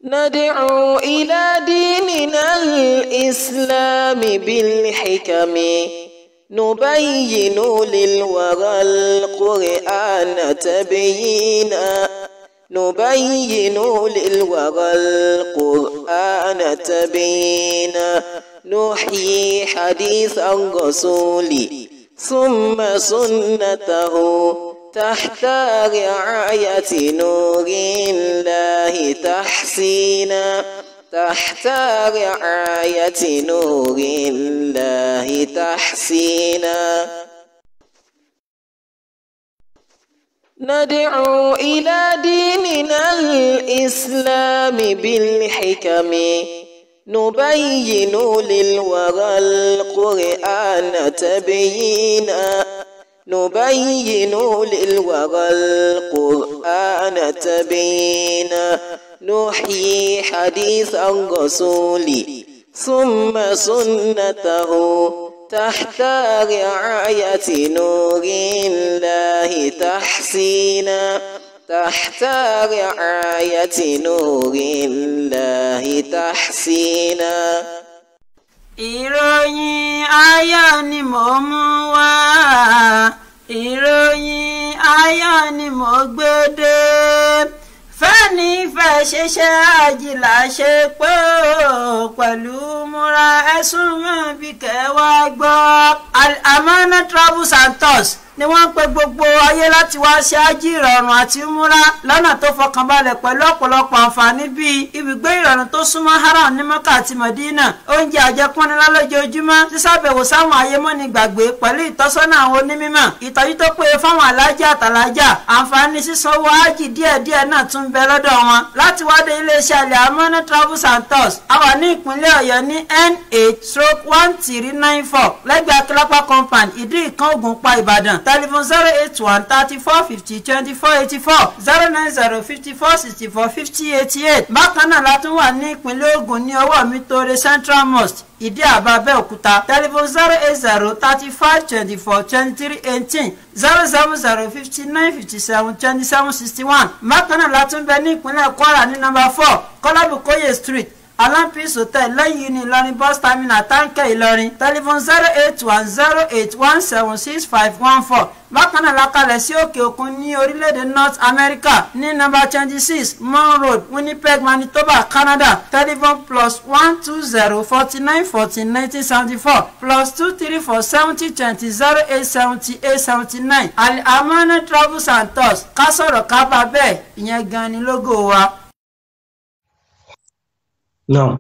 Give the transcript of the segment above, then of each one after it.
ندعو إلى ديننا الإسلام بالحكم نبين للورى القرآن تبيينا نبين للورى القرآن تبيينا نحيي حديث الرسول ثم سنته تحت رعاية نور الله تحسينا تحت رعاية نور الله تحسينا ندعو إلى ديننا الإسلام بالحكم نبين للورى القرآن تبيينا نبين للورى القرآن تبيينا نحيي حديث الرسول ثم سنته تحت رعاية نور الله تحسينا تحت رعاية نور الله تحسينا ìròyìn ayọ̀ ni mò ń mú wá ìròyìn ayọ̀ ni mò ń gbé dé fẹ́ni fẹ́ ṣiṣẹ́ àjìlá ṣe pé ó pẹ̀lú múra ẹ̀sùn mọ́ bí kẹwàá gbọ́. Al-Amana Travels and Tours ni wọ́n ń pe gbogbo ayé láti wá ṣe ájì ìrọ̀rùn àti múra lọ́nà tó fọkànbalẹ̀ pẹ̀lú ọ̀pọ̀lọpọ̀ àǹfààní bíi ibùgbé ìrọ̀rùn tó súnmọ́ haram ní mọ́kà àti mọ̀dínà oúnjẹ àjẹpọ́nilá lójoojúmọ́ sísàbẹ̀wò sáwọn ayémọ́ni gbàgbé pẹ̀lú ìtọ́sọ́nà àwọn onímọ̀ ìtọ́jú tó péye fáwọn alájà àtàlájà àǹfààní sísanwó ájì díẹ̀díẹ̀ náà tún bẹ lọ́dọ̀ wọn láti wádé iléeṣẹ́ Al-Amana Travels and Tours a wà ní ìpínlẹ̀ ọ̀yọ́ ní n8 stroke one three nine four lẹ́gbẹ̀ẹ́ akílápá compound ìdí ìkan ògùnpá ìbàdàn telephone zero eight one thirty four fifty twenty four eighty four zero nine zero fifty four sixty four fifty eighty eight bákan náà la tún wà ní ìpínlẹ̀ Ògùn ní ọwọ́ mi tóore Central Mosque ìdí àbá Abẹ́òkúta telephone zero eight zero thirty five twenty four twenty three eighteen zero seven zero fifty nine fifty seven twenty seven sixty one bákan náà la tún bẹ ní ìpínlẹ̀ Kwara ní nọ́mbà four Kọ́lábùkóyè street alampis hotel lẹ́yìn ní ìlọrin bus terminal táǹkẹ́ ìlọrin telephone zero eight one zero eight one seven six five one four bákan náà lakalẹ̀ sí òkè òkun ní orílẹ̀-èdè north america ní nọ́mbà twenty six mon road winnipeg manitoba canada telephone plus one two zero forty nine fourteen nineteen seventy four plus two three four seventy twenty zero eight seventy eight seventy nine Al-Amana travels and tours ká sọ̀rọ̀ ká bá bẹ́ẹ̀ ìyẹn gan ni lógo wa. نعم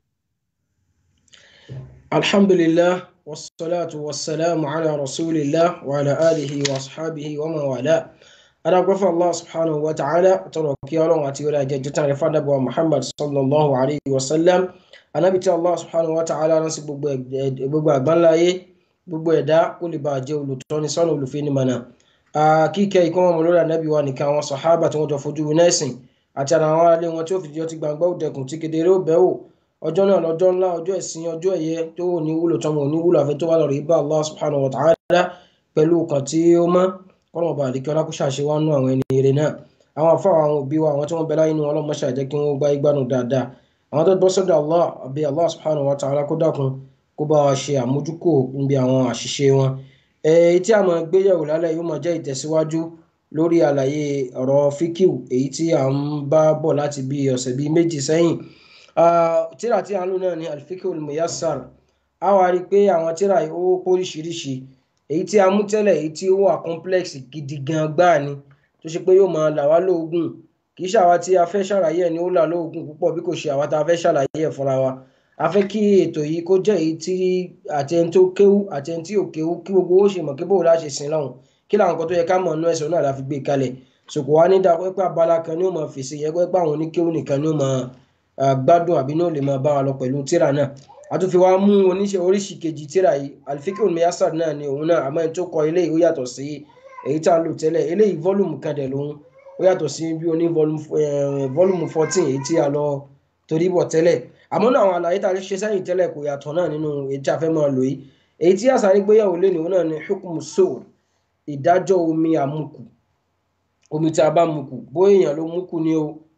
الحمد لله والصلاة والسلام على رسول الله وعلى آله وأصحابه ومن والاه أنا الله سبحانه وتعالى تركي الله وتيولا جدتا رفانا بوا محمد صلى الله عليه وسلم أنا بيتي الله سبحانه وتعالى نسي gbogbo àgbáńláyé gbogbo ẹ̀dá kó lè bá jẹ́ olùtọ́ni sọ́nà olùfẹ́ni mọ̀nà kíkẹ́ ìkọ́mọ̀ mọ̀ lórí ànábì wa nìkan àwọn sàhábà tí wọ́n jọ fojú nẹ́ẹ̀sìn àti àwọn aráalé wọn tí ó fi jọ ti gbàgbọ́ òdẹkùn tí kedere ó bẹ́wò ọjọ́ náà lọ́jọ́ ńlá ọjọ́ ẹ̀sìn ọjọ́ ẹ̀yẹ tó wò ní wúlò tọmọ ò ní wúlò àfi tó wà lọ́rọ̀ ibà Allah subhanahu wa ta'ala pẹ̀lú ọkàn tí ó mọ́ kọ́nà ọba àdìkẹ́ ọlákùsà ṣe wá nú àwọn ẹni eré náà àwọn afáwọn àwọn òbí wa àwọn tí wọ́n bẹ láyé inú ọlọ́mọ ṣàjẹ́ kí wọ́n gbá igbánu dáadáa àwọn tó bọ́ sọ́dọ̀ Allah àbí Allah subhanahu wa ta'ala kó dákun kó bá wa ṣe àmójúkò níbi àwọn àṣìṣe wọn èyí tí a máa gbéyẹ̀wò lálẹ́ yóò máa jẹ́ ìtẹ̀síwájú lórí àlàyé ọ̀rọ̀ fíkìw èyí tí à ń bá bọ̀ láti bí ọ̀sẹ̀ bíi méjì sẹ́yìn tíra tí a ń lò náà ní alfikul muyassar a wá rí i pé àwọn tíra yìí ó póríṣiríṣi èyí tí a mú tẹ́lẹ̀ èyí tí ó wà complex gidi gan gbáà ni tó ṣe pé yóò máa là wá lóògùn kì í ṣàwa tí a fẹ́ ṣàlàyé ẹ̀ ni ó là lóògùn púpọ̀ bí kò ṣe àwa tá a fẹ́ ṣàlàyé ẹ̀ fúnra wa a fẹ́ kí ètò yìí kó jẹ́ èyí tí àtẹni tó kéwú àtẹni tí ò kéwú kí gbogbo ó ṣe mọ̀ kí bóòlù láṣẹ sin lọ́hùn kí làwọn nǹkan tó yẹ ká mọ̀ nínú ẹ̀sìn náà la fi gbé kalẹ̀ sòkò wá ní dáa pé abala kan ní ó máa fèsì yẹ pé àwọn oníkéwú nìkan ní ó máa gbádùn àbí ní ó lè máa bá wa lọ pẹ̀lú tíra náà àtúnfi wa mú oníṣẹ́ oríṣi kejì tíra yìí alifikun miyasar náà ni òun náà àmọ́ ẹni tó kọ eléyìí ó yàtọ̀ sí èyí tá a lò tẹ́lẹ̀ eléyìí fọ́lùmù kan dẹ̀ lòun ó yàtọ̀ sí bí oní fọ́lùmù fourteen èyí tí a lọ torí bọ̀ tẹ́lẹ̀ àmọ́ náà àwọn àlàyé tá a ṣe sẹ́yìn tẹ́lẹ̀ kò yàtọ̀ náà nínú èyí tí a fẹ́ máa lò yìí èyí tí àṣà nígbéyàwó lé nìhun náà ni hukumu soul ìdájọ́ omi àmukù omi tí a bá mukù bóyá èèyàn ló mukù ni o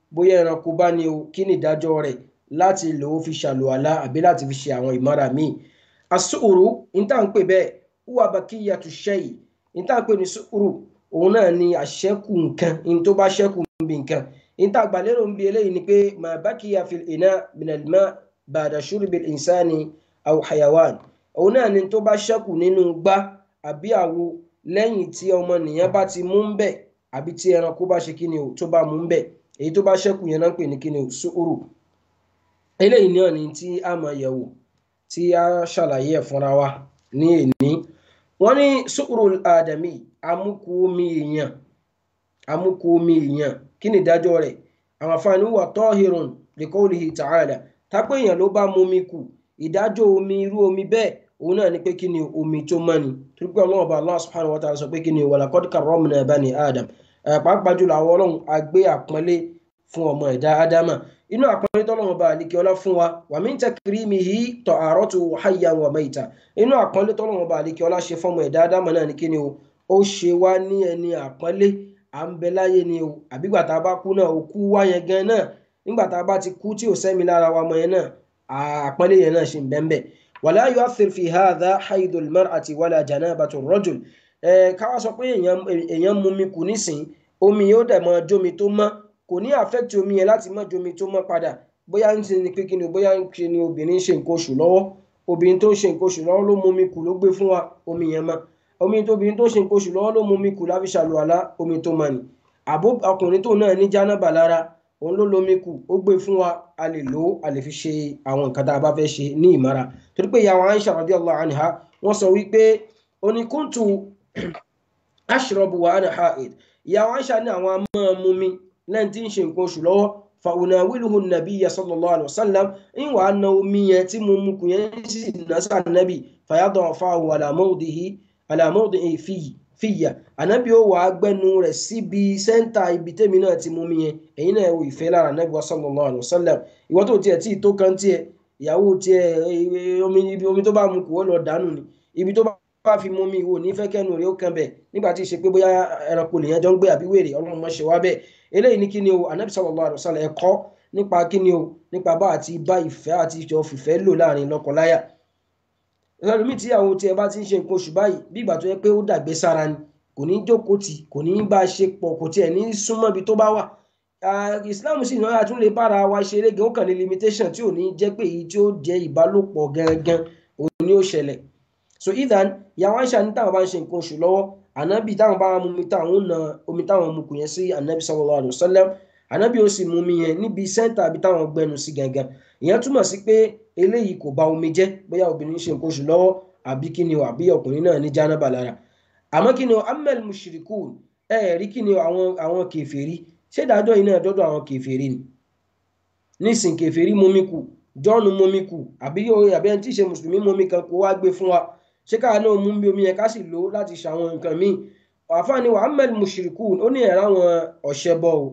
bóyá ẹranko bá ní o kí ni ìdájọ́ rẹ̀ láti lò ó fi ṣàlùwàlá àbí láti fi ṣe àwọn ìmára míì asúrù níta ń pè bẹ́ẹ̀ wúwa bakiyatu shay níta ń pè ní sùúrù òun náà ni àṣẹ́kù nǹkan ní tó bá ṣẹ́kù ń bi nǹkan níta àgbàlérò ń bi eléyìí ni pé mà bakiya fil ina minal ma ba'da shurbil insani aw hayawan òun náà ni tó bá ṣẹ́kù nínú gbá àbí àwo lẹ́yìn tí ọmọnìyàn bá ti mú ń bẹ̀ àbí tí ẹranko bá ṣe kíni o tó bá mú ń bẹ̀ èyí tó bá ṣẹ́kù yẹn náà ń pè ní kíni o sùúrù eléyìí náà ni tí a máa yẹ̀wò tí a ṣàlàyé ẹ̀ fúnra wa ní èní wọ́n ní sùúrù àdàmì amúkú omi èèyàn amúkú omi èèyàn kí ni ìdájọ́ rẹ̀ àwọn afáàní wà tọ́hìrùn liqawlihi ta'ala tápẹ́ èèyàn ló bá mú omi kù ìdájọ́ omi irú omi bẹ́ẹ̀ òun náà ni pé kí ni omi tó mọ́ ni torí pé ọlọ́run ọba Allah subhanahu wa ta'ala sọ pé kí ni walaqad karramna bani Adam pàápàá jùlọ àwọn ọlọ́run agbé àpọ́nlé fún ọmọ ẹ̀dá ádámà inú àpọ́nlé tọ́lọ́run ọba àlekè ọlá fún wa wa min takrimihi ta'aratu hayyan wa mayta inú àpọ́nlé tọ́lọ́run ọba àlekè ọlá ṣe fọ́mọ ẹ̀dá ádámà náà ni kí ni o ó ṣe wá ní ẹni àpọ́nlé à ń bẹ láyé ni o àbígbà tá a bá kú náà òkú wá yẹn gan náà nígbà tá a bá ti kú tí ò sẹ́mi lára wa mọ yẹn náà àpọ́nlé yẹn náà ṣì ń bẹ ń bẹ wala yu'athir fi hadha haidul mar'ati wala janabatu rajul ẹ káwá sọ pé èèyàn mú mi kù nísìn omi yóò dẹ̀ mọ jómi tó mọ́ kò ní affect omi yẹn láti mọ́ jómi tó mọ́ padà bóyá ń ṣe ni pé kí ni bóyá ń ṣe ni obìnrin ṣe nǹkan oṣù lọ́wọ́ obìnrin tó ń ṣe nǹkan oṣù lọ́wọ́ ló mú mi kù ló gbé fún wa omi yẹn mọ́ omi tó obìnrin tó ń ṣe nǹkan oṣù lọ́wọ́ ló mú mi kù láfi ṣàlùwàlá omi tó mọ́ ni àbó ọkùnrin tó náà ní jánábà lára òun ló lomi kù ó gbé fún wa a lè lò ó a lè fi ṣe àwọn nǹkan tá a bá fẹ́ ṣe ní ìmára torí pé ìyàwó Aisha radiyallahu anha wọ́n sọ wípé oníkùntù ashrabu wa ana ha'id ìyàwó Aisha ní àwọn máa mú mi lẹ́yìn tí ń ṣe nǹkan oṣù lọ́wọ́ fa unawiluhu nabiyya sallallahu alayhi wa sallam ń wàá na omi yẹn tí mo mú kù yẹn sì ná sí ànábì fayada'afahu ala mawdihi ala mawdihi fìyà ànábì ó wàá gbẹnu rẹ̀ síbi sẹ́ńtà ibi tẹ́mi náà ti mú mi yẹn èyí náà wò ìfẹ́ lára ànábì wa sallallahu alayhi wa sallam ìwọ́n tó tiẹ̀ tí ì tó kan tiẹ̀ ìyàwó tiẹ̀ omi tó bá mu kù ó lọ dànù ni ibi tó bá fi mú mi wò nífẹ̀ẹ́ kẹ́nu rẹ̀ ó kan bẹ̀ nígbà tí ì ṣe pé bóyá ẹranko lèèyàn jọ ń gbé àbí wèrè ọlọ́run mọ̀ ṣe wá bẹ́ẹ̀ eléyìí ní kíni o anabi sallallahu alaihi wasallam ẹ̀kọ́ nípa kíni o nípa bá àti bá ìfẹ́ àti ìjọ fìfẹ́ lò láàrin lọ́kọláya ẹlòmíì tí àwọn tiẹ̀ bá ti ń ṣe nǹkan oṣù báyìí bí ìgbà tó yẹ pé ó dàgbé sára ni kò ní jókòó tì kò ní bá a ṣe pọ̀ kò tiẹ̀ ní súnmọ́ ibi tó bá wà islam sì náà tún lè bára wa ṣeré gan ó kàn ní limitation tí ò ní jẹ́ pé èyí tí ó jẹ́ ìbálòpọ̀ gangan òun ni ó ṣẹlẹ̀ so idan yàwọn àṣà ní táwọn bá ń ṣe nǹkan oṣù lọ́wọ́ ànábì táwọn bá mú mi táwọn na omi táwọn mú kù yẹn sí ànábì sallallahu alaihi wasallam ànábì ó sì mú mi yẹn níbi sẹ́ńtà àbí táwọn gbẹnu sí gangan ìyẹn túmọ̀ sí pé eléyìí kò bà omi jẹ́ bóyá obìnrin ṣe nǹkan oṣù lọ́wọ́ àbí kí ni o àbí ọkùnrin náà ní jánábà lára àmọ́ kí ni o amel mushrikun ẹ rí kí ni àwọn àwọn kèfèrí ṣé ìdájọ́ yìí náà dọ́dọ̀ àwọn kèfèrí ni nísìn kèfèrí mumi kù jọ́ọ̀nù mumi kù àbí àbí ẹni tí ì ṣe mùsùlùmí mumi kan kó wá gbé fún wa ṣé káà náà mú bí omi yẹn ká sì lò ó láti ṣàwọn nǹkan míì àfáàní wa amel mushrikun ó ní ẹ̀rọ àwọn ọ̀ṣẹ́bọ o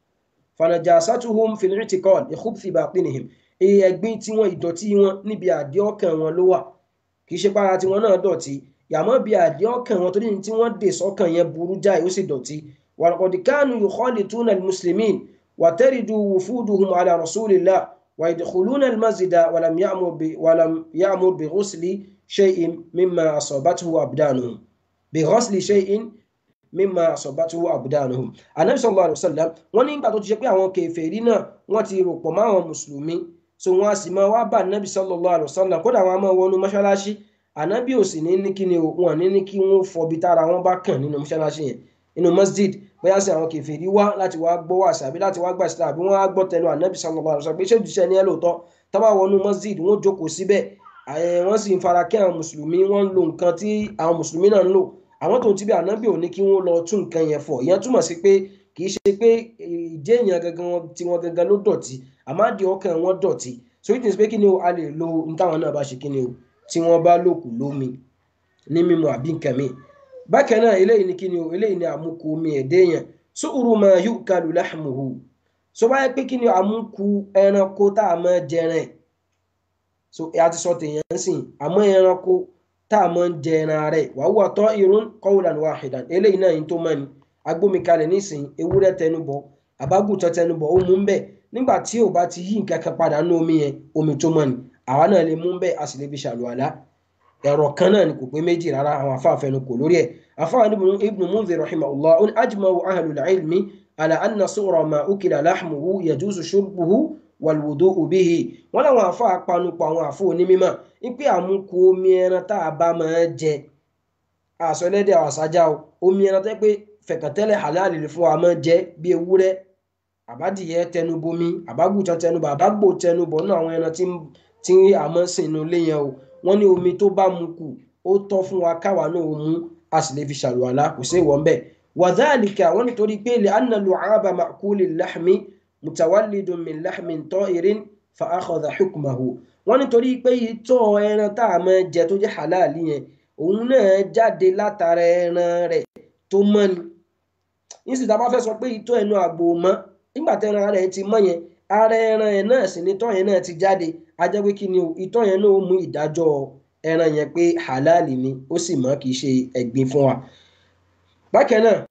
fanajasatuhum fil i'tiqad ikhubthi batinihim ẹ̀gbin tiwọn ìdọ̀tí wọn níbi àdé ọkàn wọn ló wà kì í ṣe para tiwọn náà dọ̀tí yàmọ́ bí àdé ọkàn wọn torí tí wọ́n dè sọ́kàn yẹn burú jáì ó sì dọ̀tí walaqad kanu yukhalituna al-muslimin wa taridu wufuduhum ala rasulillah wa yadkhuluna al-masjida walam ya'mur bi walam ya'mur bi ghusli shay'in mimma asabathu abdanuhum bi ghusli shay'in mimma asabathu abdanuhum anabi sallallahu alaihi wasallam wọ́n ní ìgbà tó ti ṣe pé àwọn kèfèrí náà wọ́n ti rò pọ̀ mọ́ àwọn mùsùlùmí so wọn a sì máa wá bá anabi sallallahu alaihi wasallam kódà wọn a máa wọnú mọ́ṣáláṣí anabi ò sì ní ní kí ni wọn ní ní kí wọn fọbi tára wọn bá kàn nínú mọ́ṣáláṣí yẹn nínú masjid bóyá sí àwọn kèfèrí wá láti wá gbọ́ wàsí àbí láti wá gbà sílẹ̀ àbí wọ́n á gbọ́ tẹnu anabi sallallahu alaihi wasallam pé ṣé òjíṣẹ́ ni ẹ lóòótọ́ tábà wọnú masjid wọ́n jókòó síbẹ̀ wọ́n sì ń fara kí àwọn mùsùlùmí wọ́n ń lo nǹkan tí àwọn mùsùlùmí náà ń lò àwọn tó ti bí anabi ò ní kí wọ́n lọ tún nǹkan yẹn fọ̀ ìyẹn túmọ̀ sí pé kì í ṣe pé ìjẹ́ èèyàn gangan tí wọ́n gangan ló dọ̀tí àmọ́ àdì ọkàn wọn dọ̀tí so it means pé kí ni o a lè lo ní táwọn náà bá ṣe kí ni o tí wọ́n bá lòkù lómi ní mímu àbí nǹkan mi bákan náà eléyìí ni kí ni o eléyìí ni àmúkù omi ẹ̀dẹ́ yẹn su'uru ma yu'kalu lahmuhu so báyẹ pé kí ni àmúkù ẹranko tá a máa jẹran so a ti sọ tèèyàn sìn àmọ́ ẹranko tá a máa ń jẹran rẹ̀ wa huwa ta'irun qawlan wahidan eléyìí náà yìí tó mọ́ ni agbómikalẹ̀ nísìnyí ewúrẹ́ tẹnubọ̀ àbágùntàn tẹnubọ̀ ó mú ń bẹ̀ nígbà tí ò bá ti yí nǹkan kan padà nínú omi yẹn omi tó mọ́ ni àwa náà lè mú ń bẹ̀ a sì lè fi ṣàlùwàlá ẹ̀rọ kan náà ni kò pé méjì rárá àwọn afá àfẹnukò lórí ẹ̀ afá ibn Mundhir rahimahullah ó ní ajma'u ahlul ilmi ala anna sughra ma ukila lahmuhu yajuzu shurbuhu wal-wudu'u bihi wọ́n láwọn afá apanupọ̀ àwọn àfọ onímọ̀ wípé àmúkù omi ẹran tá a bá máa jẹ àṣọ ẹlẹ́dẹ̀ àṣájá o omi ẹran tẹ́ pé fẹ̀kàntẹ́lẹ̀ halal lè fún wa máa jẹ bí ewúrẹ́ àbádìyẹ tẹnubomi àbágùtàn tẹnubọ àbágbò tẹnubọ náà àwọn ẹran tí a máa ń sìn inú ilé yẹn o wọ́n ní omi tó bá mu kù ó tọ́ fún wa káwa náà ó mú a sì lè fi ṣàlùwàlá kò sí ìwọ̀n bẹ́ẹ̀ wàdálìkà wọ́n nítorí pé lè anna lu'aba ma'kuli lahmi mutawallidun min lahmin ta'irin fa akhadha hukmahu wọ́n nítorí pé ìtọ̀ ẹran tá a máa jẹ tó jẹ́ halal yẹn òun náà jáde látara ẹran rẹ̀ tó mọ́ ni nísìsiyìí tá a bá fẹ́ sọ pé ìtọ̀ ẹnu àgbò mọ́ nígbà tẹ́ran rẹ̀ ti mọ́ yẹn ara ẹran yẹn náà sì ni ìtọ̀ yẹn náà ti jáde a jẹ́ pé kí ni o ìtọ̀ yẹn náà ó mú ìdájọ́ ẹran yẹn pé halali ni ó sì mọ́ kì í ṣe ẹ̀gbin fún wa. bákan náà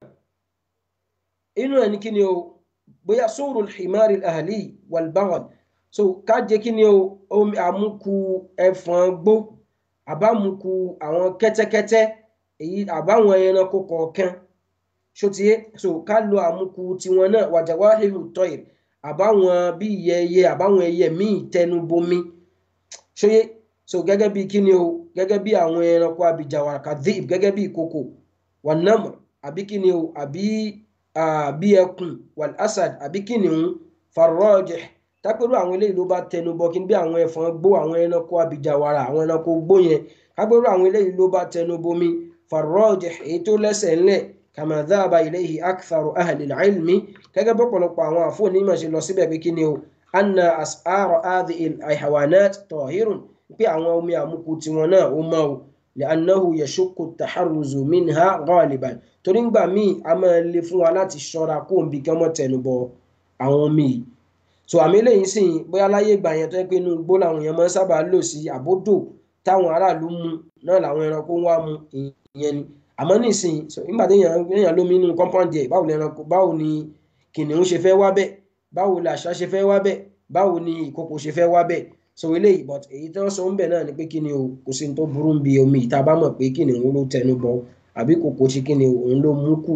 inú ẹ̀ ní kí ni o bóyá sóòrò himari ahali walbagal so ká jẹ́ kí ni o omi àmúkù ẹ̀fọn gbó àbámukù àwọn kẹ́tẹ́kẹ́tẹ́ èyí àbáwọn ẹranko kọ̀ọ̀kan ṣótiyé so ká lo àmúkù tiwọn náà wàjàwá hìlù tọ́yìr àbáwọn bí ìyẹyẹ àbáwọn ẹyẹ míì tẹnubomi ṣóyé so gẹ́gẹ́ bí kíni o gẹ́gẹ́ bí àwọn ẹranko abìjàwà kadhib gẹ́gẹ́ bí ìkòkò wànàmù àbí kíni o àbí àbí ẹkùn wal asad àbí kìnìún farrajih tápẹ́rú àwọn eléyìí ló bá tẹnubọ kí n bí àwọn ẹ̀fọn gbó àwọn ẹranko abìjàwàrà àwọn ẹranko gbó yẹn tápẹ́rú àwọn eléyìí ló bá tẹnubomi farrajih èyí tó lẹ́sẹ̀ ńlẹ̀ kama dhaba ilayhi aktharu ahli al-ilmi gẹ́gẹ́ bí ọ̀pọ̀lọpọ̀ àwọn àfọ onímọ̀ ṣe lọ síbẹ̀ pé kí ni o anna as'ara hadhihi al-hayawanat tahirun pé àwọn omi àmukù tiwọn náà ó mọ́ o li'annahu yashukku at-taharruzu minha ghaliban torí ngbà míì a máa le fún wa láti ṣọ́ra kó n bí kí wọ́n tẹnubọ àwọn omi yìí so àmì eléyìí sì bóyá láyé ìgbà yẹn tó yẹ pé inú igbó làwọn èèyàn máa ń sábà lò sí àbódò táwọn aráàlú mu náà làwọn ẹranko ń wá mu ìyẹn ni àmọ́ nísìnyí so nígbà téèyàn èèyàn lómi inú compound yẹ báwo ni ẹranko báwo ni kìnìún ṣe fẹ́ wá bẹ́ẹ̀ báwo ni àṣá ṣe fẹ́ wá bẹ́ẹ̀ báwo ni ìkòkò ṣe fẹ́ wá bẹ́ẹ̀ so eléyìí but èyí tí wọ́n sọ ń bẹ̀ náà ni pé kí ni o kò sí ní tó burú bí omi ìta bá mọ̀ pé kìnìún ló tẹnu bọ àbí kòkò ṣe kí ni òun ló mú kù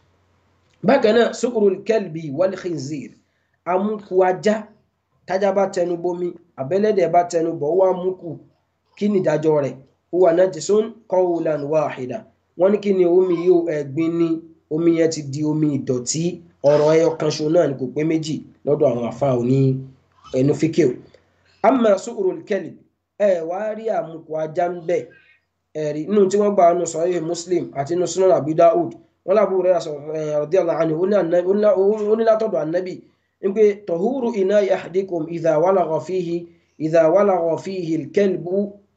bákan náà sukuru kelbi wal khinzir amúkú ajá tájá bá tẹnu bomi àbẹ́lẹ́dẹ̀ bá tẹnu bọ̀ ó wá mú kù kí ni ìdájọ́ rẹ̀ ó wà najisun qawlan wahida wọ́n ní kí ni omi yóò ẹ̀gbin ni omi yẹn ti di omi ìdọ̀tí ọ̀rọ̀ ẹyọ kan ṣo náà ni kò pé méjì lọ́dọ̀ àwọn àfa òní ẹnu fíkẹ́ o amma sukuru kelbi ẹ wá rí àmúkú ajá ń bẹ̀ ẹ̀rí nínú tí wọ́n gbà ọ́nù sahih muslim àti nínú sunan abu daud wọ́n lábú rẹ̀ radiyallahu anhu ó ní látọ̀dọ̀ annabi wípé tahuru ina ahadikum idha walagha fihi idha walagha fihi al-kalbu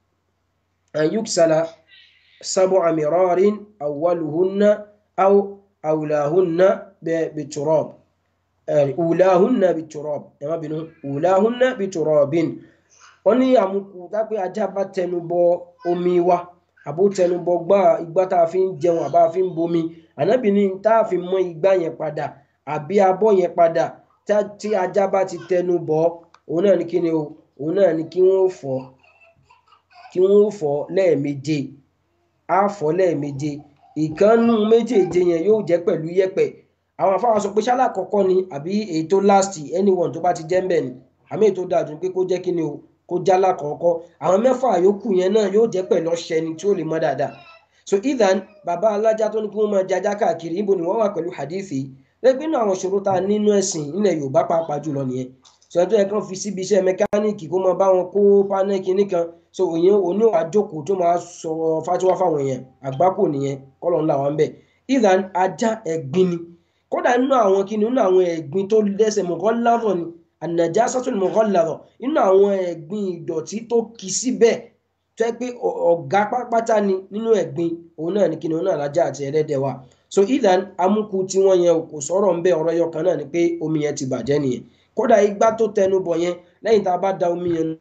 an yuksala sab'a mirarin awwaluhunna aw awlahunna biturab ulahunna biturab ẹ má bínú ulahunna biturabin wọ́n ní àmukù dápẹ́ ajá bá tẹnu bọ omi wa àbó tẹnubọ gbá igbá tá a fi ń jẹun àbá fi ń bomi ànábì ní tá a fi mọ igbá yẹn padà àbí abọ́ yẹn padà tí ajá bá ti tẹnubọ òun náà ní kí ni o òun náà ní kí wọ́n fọ̀ kí wọ́n fọ̀ lẹ́ẹ̀méje á fọ̀ lẹ́ẹ̀méje ìkànnù méjèèje yẹn yóò jẹ́ pẹ̀lú yẹ̀pẹ̀ àwọn afáwọn sọ pé ṣálá kọ́kọ́ ni àbí èyí tó last anyone tó bá ti jẹ́ ń bẹ̀ ni àmì èyí tó dáa jù pé kó jẹ́ kí ni o kó jálá kọ̀ọ̀kọ́ àwọn mẹ́fà yòókù yẹn náà yóò jẹ́ pẹ̀lú ọṣẹ ni tí ó lè mọ́ dáadáa so ethan bàbá alájá tó ní kí wọ́n máa jajá káàkiri níbo ni wọ́n wà pẹ̀lú hadithi lẹ́gbẹ́ náà àwọn ìṣòro tá a nínú ẹ̀sìn nílẹ̀ yorùbá pàápàá jùlọ nìyẹn so ẹjọ́ yẹn kàn fi síbi iṣẹ́ mẹkáníìkì kó máa bá wọn kó pánẹ́ẹ̀kì nìkan so òyìn òní àjókòó tó máa sọ fatiwa fáwọn èèyàn àgbákò nìyẹn kọ́lọ̀ ńlá wọn bẹ̀ ethan ajá ẹ̀gbin ni kódà nínú àwọn kí ni nínú àwọn ẹ̀gbin tó lẹ́sẹ̀ mọ̀kọ́ láàrọ̀ ni ànàjásátún mọ̀kànláwọ̀ nínú àwọn ẹ̀gbin ìdọ̀tí tó kì síbẹ̀ tó yẹ pé ọ̀gá pápátá ni nínú ẹ̀gbin òun náà ni kìnìún náà lájà àti ẹlẹ́dẹ̀ wa so idan amúkú tí wọ́n yẹn kò sọ̀rọ̀ ń bẹ́ ọ̀rọ̀ yọ kan náà ni pé omi yẹn ti bàjẹ́ nìyẹn kódà igbá tó tẹnu bọ̀ yẹn lẹ́yìn tá a bá da omi yẹn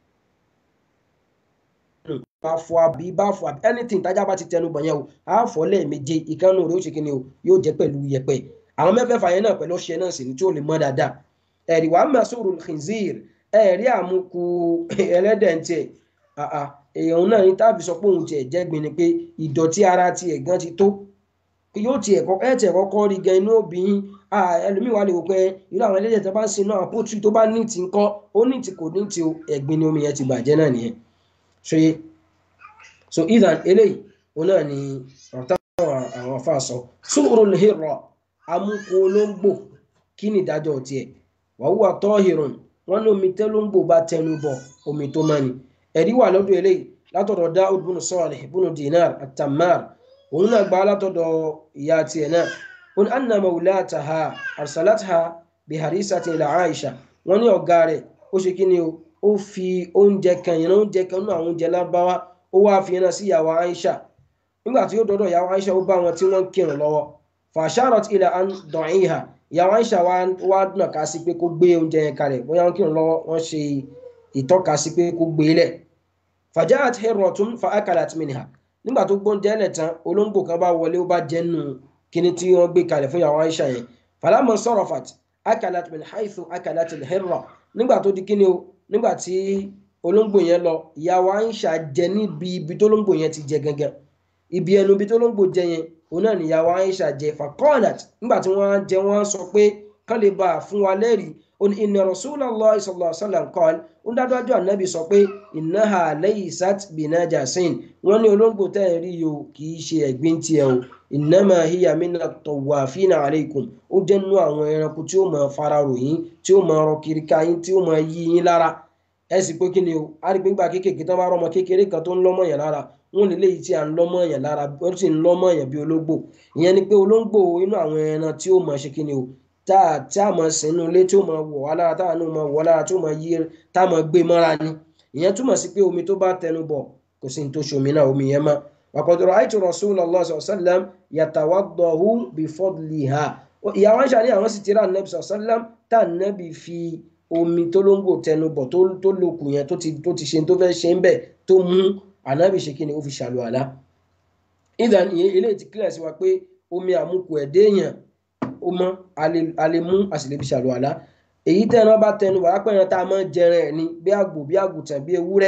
nù bá fọ àbí bá fọ àbí anything tájà bá ti tẹnu bọ̀ yẹn o á fọ lẹ́ẹ̀méje ìkànnù rẹ̀ ó ṣe kíni o yóò jẹ́ pẹ̀lú yẹ̀pẹ̀ àwọn mẹ́fẹ̀ẹ̀fà yẹn náà pẹ̀lú ọṣẹ náà sì ní tí ó lè mọ́ dáadáa ẹ̀rí wàá máa sọ̀rọ̀ khinzir ẹ̀rí àmukù ẹlẹ́dẹ̀ ń tiẹ̀ èèyàn náà ní táàbì sọ pé òun tiẹ̀ jẹ́gbin ni pé ìdọ̀tí ara tiẹ̀ gan ti tó yóò tiẹ̀ ẹ̀ tiẹ̀ kọ́kọ́ rí gan inú obìnrin ẹlòmíì wà lè wò pé irú àwọn ẹlẹ́dẹ̀ tó bá ń sin náà pótrí tó bá ní ti ń kọ́ ó ní ti kò ní ti o ẹ̀gbin ni omi yẹn ti bàjẹ́ náà nìyẹn ṣe so idan eléyìí òun náà ni ọ̀tá àwọn afa sọ sóòrò lèhìrọ amúkú olóńgbò kí ni ìdájọ́ tiẹ̀ wàhùwà tọ́hìrùn wọn ní omi tẹ́lóńgbò bá tẹnu bọ̀ omi tó mọ́ni ẹ̀rí wà lọ́dọ̀ eléyìí látọ̀dọ̀ Dáúd bùnú Sálih bùnú Dinar at-Tammar òun náà gba látọ̀dọ̀ ìyá tiẹ̀ náà wọn anna mawlataha arsalatha biharisati ila Aisha wọn ní ọ̀gá rẹ̀ ó ṣe kí ni o ó fi oúnjẹ kan yẹn oúnjẹ kan nínú àwọn oúnjẹ lábáwá ó wá fi yẹn sí ìyàwó Aisha nígbà tí ó dọ́dọ̀ ìyàwó Aisha ó bá wọn tí wọ́n kírun lọ́wọ́ fasharat ila an dọ̀ìhà ìyàwó Aisha wá dùnà ká sí pé kó gbé oúnjẹ yẹn kalẹ̀ bóyá wọn kírun lọ́wọ́ wọ́n ṣe ìtọ́ka sí pé kó gbé lẹ̀ fajaat hirratun fa akalat minha nígbà tó gbóúnjẹ lẹ̀ tán olóńgbò kan bá wọlé ó bá jẹ́ nù kíní tí wọ́n gbé kalẹ̀ fún ìyàwó Aisha yẹn falamma sarafat akalat min haythu akalat al-hirra nígbà tó di kíní o nígbà tí olóńgbò yẹn lọ ìyàwó Aisha jẹ níbi ibi tó olóńgbò yẹn ti jẹ gangan ibi ẹnu ibi tó olóńgbò jẹ yẹn òun náà ni ìyàwó Aisha jẹ faqalat nígbà tí wọ́n jẹ wọ́n sọ pé kán lè bá a fún wa lẹ́rìí ó ní inna Rasulullah sallallahu alaihi wasallam qala ó dájú ànábì sọ pé innaha laysat binajasin wọ́n ní olóńgbò tẹ́ ẹ̀ rí yìí o kì í ṣe ẹ̀gbin tiẹ̀ o innama hiya mina tawafina alaykum ó jẹ́ nínú àwọn ẹranko tí ó máa fara ròyìn tí ó máa rọ kiri ká yín tí ó máa yí yín lára ẹ sì pé kí ni o a rí pé gbà kéékèèké tán bá rọmọ kékeré kan tó ń lọ́mọ yẹn lára wọn lè léyìí tí à ń lọ́mọ yẹn lára ó sì ń lọ́mọ yẹn bí ológbò ìyẹn ni pé olóńgbò inú àwọn ẹran tí ó máa ṣe kí ni o tá a tí a máa sìn inú ilé tí ó máa wọ̀ wá lára tá a náà máa wọ̀ lára tí ó máa yí tá a máa gbé mọ́ra ni ìyẹn túmọ̀ sí pé omi tó bá tẹnu bọ̀ kò sí ní tó ṣomi náà omi yẹn mọ́ وقد رأيت رسول الله صلى الله عليه وسلم يتوضأ بفضلها ìyàwó Àìṣà ní àwọn sì ti rà nẹ́bí sọ̀sọ́lám tá nẹ́bí fi omi tó ló ń gbò tẹnu bọ̀ tó lókun yẹn tó ti ṣe tó fẹ́ ṣe ń bẹ̀ tó mú ànábì ṣe kí ni ó fi ṣàlù àlá. ìdàn ìyẹn eléyìí ti kílẹ̀ sí wa pé omi àmukù ẹ̀dẹ́ èèyàn ó mọ́ a lè mú a sì lè fi ṣàlù àlá. èyí tẹ́ran bá tẹnu bọ̀ lápẹ́ ẹran tá a máa ń jẹran ẹ̀ ni bí àgbò bí àgùntàn bí ewúrẹ́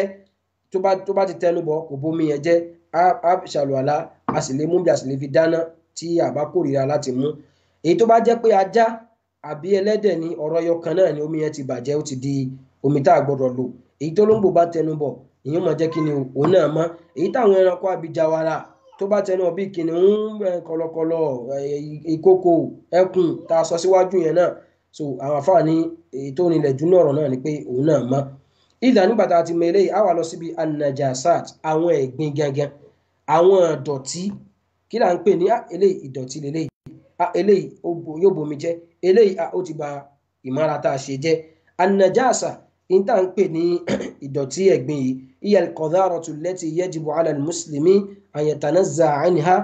tó bá ti tẹnu bọ̀ kò bómi yẹn jẹ́ a ṣàlùwàlá a sì lè mú bí a sì lè fi dáná tí a bá kórìíra láti mú èyí tó bá jẹ́ pé ajá àbí ẹlẹ́dẹ̀ ní ọ̀rọ̀ yọkan náà ni omi yẹn ti bàjẹ́ ó ti di omi tá a gbọ́dọ̀ lò èyí tó lóńgbò bá tẹnu bọ̀ ìyẹn máa jẹ́ kí ni òun náà mọ́ èyí táwọn ẹranko abijawara tó bá tẹnu bọ̀ bíi kìnìún kọ̀lọ̀kọ̀lọ̀ ìkòkò ẹkùn tá a sọ síwájú yẹn náà so àwọn àfáà ní èyí tó nílẹ̀ jù náà ọ̀rọ̀ náà ni pé òun náà mọ́ ìdá nígbà tá a ti mọ eléyìí á wà lọ síbi anajasat àwọn ẹ̀gbin gangan àwọn ìdọ̀tí kí là ń pè ní eléyìí ìdọ̀tí leléyìí eléyìí yóò bomi jẹ́ eléyìí ó ti ba ìmára tá a ṣe jẹ́ anajasa ní tá à ń pè ní ìdọ̀tí ẹ̀gbin yìí hiya al-qadharatu allati yajibu ala al-muslimi an yatanazza'a anha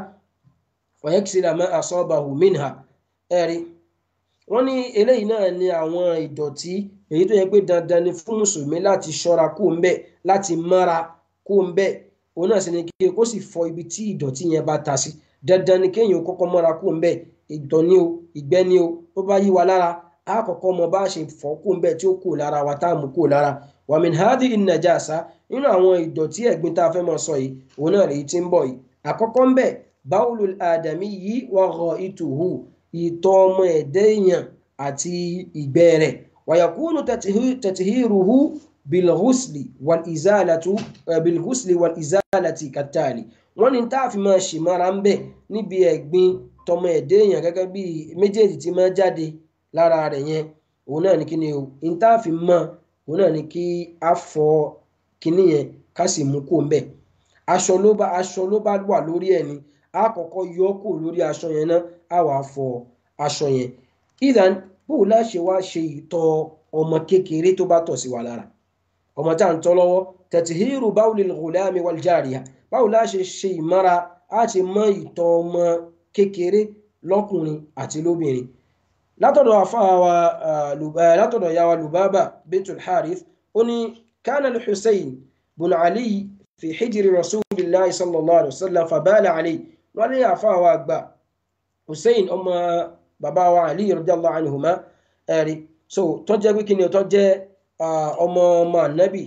wa yaksila ma asabahu minha ẹ̀rí wọ́n ní eléyìí náà ni àwọn ìdọ̀tí èyí tó yẹ pé dandan ni fún mùsùlùmí láti ṣọ́ra kó ń bẹ̀ láti mára kó ń bẹ̀ òun náà sì ni kí kó sì fọ ibi tí ìdọ̀tí yẹn bá ta sí dandan ni kéèyàn kọ́kọ́ mọ́ra kó ń bẹ̀ ìtọ̀ ni o ìgbẹ́ ni o tó bá yí wa lára a kọ́kọ́ mọ bá a ṣe fọ́ kó ń bẹ̀ tí ó kù lára wa tá a mú kù lára wa min hadi in-najasa nínú àwọn ìdọ̀tí ẹ̀gbin tá a fẹ́ mọ sọ yìí òun náà rèé tí ń bọ̀ yìí àkọ́kọ́ ń bẹ̀ bawlul adamiyyi wa gha'ituhu ìtọ̀ ọmọ ẹ̀dẹ́ èèyàn àti ìgbẹ́ rẹ̀ wa yakunu tatihiruhu bilghusli wal izalatu bilghusli wal izalati katali wọ́n ní tá a fi máa ṣì mára ń bẹ̀ níbi ẹ̀gbin tọmọ ẹ̀dẹ́ èèyàn gẹ́gẹ́ bí méjèèjì tí máa jáde lára rẹ̀ yẹn òun náà ní kíni o ní tá a fi mọ̀ òun náà ní kí a fọ kíní yẹn ká sì mú kó ń bẹ̀ aṣọ ló bá aṣọ ló bá wà lórí ẹ̀ ni a kọ́kọ́ yọ kó lórí aṣọ yẹn náà a wàá fọ aṣọ yẹn ìdán bóun náà ṣe wá ṣe ìtọ̀ ọmọ kékeré tó bá tọ̀ sí wa lára ọmọ tá à ń tọ́ lọ́wọ́ tẹ̀tìhírù báwùlì ghulami wal jariya báwo la ṣe ṣe ìmára á ti mọ ìtọ̀ ọmọ kékeré lọ́kùnrin àti lóbìnrin látọ̀dọ̀ àfáàwà látọ̀dọ̀ yàwà lubaba bintul harith ó ní kana al-hussein bun ali fi hijri rasulillahi sallallahu alaihi wasallam fabala ali wọ́n ní àfáàwà àgbà hussein ọmọ bàbá wa Ali radiyallahu anhuma ẹ̀rí so tó jẹ́ pé kí ni tó jẹ́ ọmọ ọmọ ànábì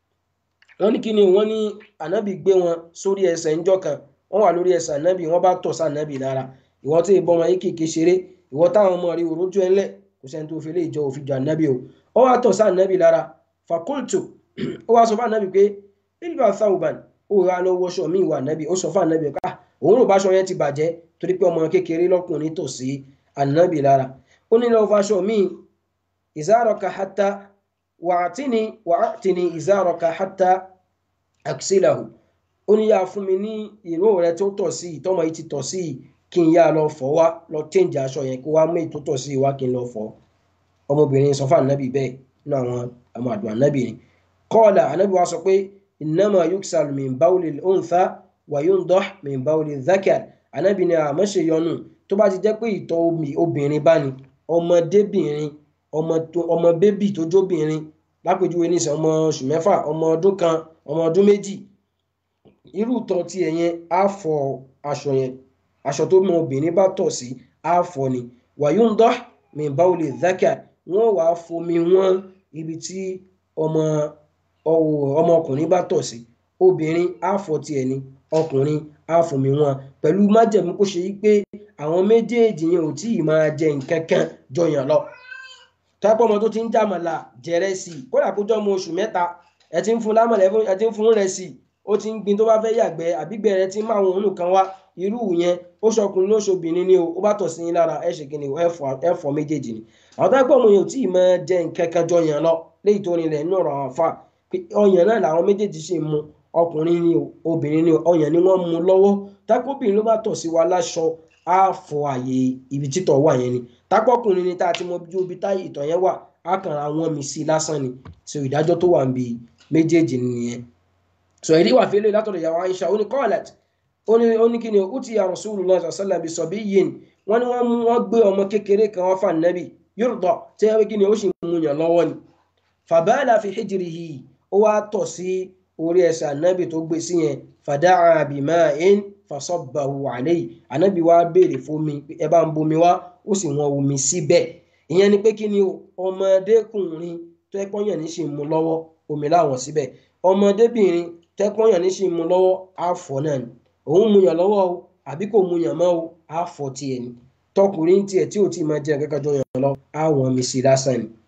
wọ́n ní kí ni wọ́n ní ànábì gbé wọn sórí ẹsẹ̀ ńjọ́ kan wọ́n wà lórí ẹsẹ̀ ànábì wọ́n bá tọ̀ sí ànábì lára ìwọ́n tí ìbọn wọn yìí kìkì ṣeré ìwọ́n táwọn ọmọ rí òrójú ẹlẹ́ kò sẹ́ni tó fi lè jọ òfin jọ ànábì o ó wá tọ̀ sí ànábì lára fakultu ó wá sọ fún ànábì pé ilba thauban ó ra lọ wọṣọ mi ìwà ànábì ó sọ fún ànábì ká òun rò báṣọ yẹn ti bàjẹ́ torí pé ọmọ kékeré lọ́kùnrin tọ̀ sí ànábì lára ó ní lọ fàṣọ mi ìzárọ̀ka hátà wàátìní wàátìní ìzárọ̀ka hátà àkísílàhù ó ní yá fún mi ní ìró rẹ tó tọ̀ sí ìtọ́mọ yìí ti tọ̀ sí kí n yá lọ fọ̀ wá lọ change aṣọ yẹn kó wá mú èyí tó tọ̀ sí wá kí n lọ fọ̀ ọmọbìnrin sọ fún ànábì bẹ́ẹ̀ nínú àwọn àwọn àdùn ànábì ni kọ́ọ̀là ànábì wa sọ pé innama yuksal min bawli al-untha wa yundah min bawli dhakar ànábì ni àmọ́ ṣe yọnu tó bá ti jẹ́ pé ìtọ̀ obìnrin bá ní ọmọdébìnrin ọmọ bébì tó jóbìnrin lápèjúwe nísìn ọmọ oṣù mẹ́fà ọmọ ọdún kan ọmọ ọdún méjì irú tọ̀ tí ẹ̀ yẹn á fọ aṣọ yẹn aṣọ tó mọ obìnrin bá tọ̀ sí á fọ ni wa yundah min bawli dhakar wọ́n wàá fomi wọ́n ibi tí ọmọ ọmọkùnrin bá tọ̀ sí obìnrin á fọ tiẹ̀ ni ọkùnrin á fomi wọn pẹ̀lú májẹ̀mú kó ṣe pé àwọn méjèèjì yẹn ò tí ì máa jẹ nǹkan kan jọyàn lọ tápọ̀ ọmọ tó ti ń jàmàlà jẹrẹ sí i kódà kó jọ ọmọ oṣù mẹ́ta ẹ ti ń fún lámọ̀lẹ́ ẹ ti ń fún rẹ̀ sí i ó ti ń gbin tó bá fẹ́ yàgbẹ́ àbígbẹ́ rẹ ti ń máa wọn òun kan wá irú yẹn ó ṣọkùnrin ló ṣobìnrin ni o ó bá tọ̀ sí yín lára ẹ ṣe kí ni ẹ fọ méjèèjì ni àwọn tápọ̀ ọmọ yẹn ò tí ì máa jẹ nǹkan kan jọyàn lọ léyìí tó rinlẹ̀ nínú ọ̀rọ̀ àwọn afa ọyàn náà làwọn méjèèjì ṣe mu ọkùnrin ni obìnrin ni ọyàn ni wọ́n mu lọ́wọ́ tápọ̀bìnrin ló bá tọ̀ sí wa láṣọ á fọ àyè ibi títọ̀ wà yẹn ni tápọ̀kùnrin ni tá a ti mọ bí ibi táyì ìtọ̀ yẹn wà á kàn ra wọn mi sí lásán ni so ìdájọ́ tó wà níbi méjèèjì nìyẹn so ìdí wà fẹ́lẹ́ látọ̀dọ̀ ìyàwó Aisha ó ní kọ́ọ̀lẹ̀t ó ní kí ni ó ti yà Rasulullah sallallahu alaihi wasallam yìí wọ́n ní wọ́n gbé ọmọ kékeré kan wọ́n fà nẹ́bì yurda tẹ́ kí ni ó sì mú yàn lọ́wọ́ ni fàbáàlà fi hijrihi ó wá tọ̀ sí orí ẹsẹ̀ ànábì tó gbé sí yẹn fada'a bima'in fasabbahu alayhi ànábì wá béèrè fómi ẹ bá ń bomi wá ó sì wọn omi síbẹ̀ ìyẹn ni pé kí ni ọmọdékùnrin tó ẹpọ́n yàn ní sì mú lọ́wọ́ omi láwọn síbẹ̀ ọmọdébìnrin tó ẹpọ́n yàn ní sì mú lọ́wọ́ àfọ̀ náà ni òun mu yàn lọ́wọ́ o àbí kò mu yàn mọ́ o àfọ̀ tiẹ̀ ni tọkùnrin tiẹ̀ tí ò tí máa jẹ́ kẹ́kẹ́ jọ yàn lọ àwọn mi sí lásán ni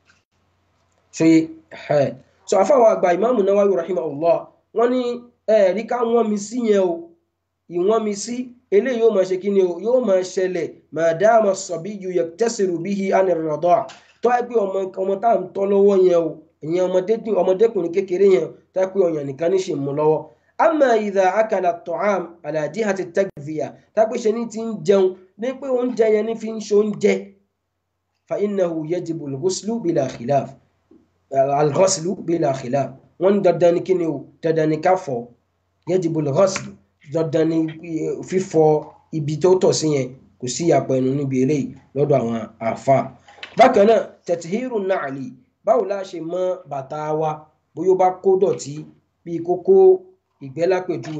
ṣe ẹ so àfàwọn àgbà ìmáàmù Nawawi rahimahullah wọ́n ní ẹ̀ẹ́rí ká wọ́n mi sí yẹn o ìwọ́n mi sí eléyìí yóò máa ṣe kí ni o yóò máa ṣẹlẹ̀ madama sabiyyu yaktasiru bihi an ar-radaa tó ẹ pé ọmọ ọmọ tá à ń tọ́ lọ́wọ́ yẹn o ìyẹn ọmọdékùnrin kékeré yẹn tó ẹ pé ọyàn nìkan ní ṣe mú lọ́wọ́ amma idha akala at-ta'am ala jihati at-takdhiya tá a pé ṣe ní ti ń jẹun ní pé oúnjẹ yẹn ní fi ń ṣe oúnjẹ fa innahu yajibu al-ghuslu bila khilaf al-ghuslu bila khilaf wọ́n ní dandan ní kíni o dandan ní ká fọ̀ yajibu al-ghuslu dandan ní fífọ ibi tó tọ̀ sí yẹn kò sí ìyàpọ̀ ẹnu níbi eléyìí lọ́dọ̀ àwọn àfa bákan náà tẹ̀tìhírù nàálì báwo la ṣe mọ bàtà wa bóyá ó bá kó dọ̀tí bíi kókó ìgbẹ́ lápèjúwe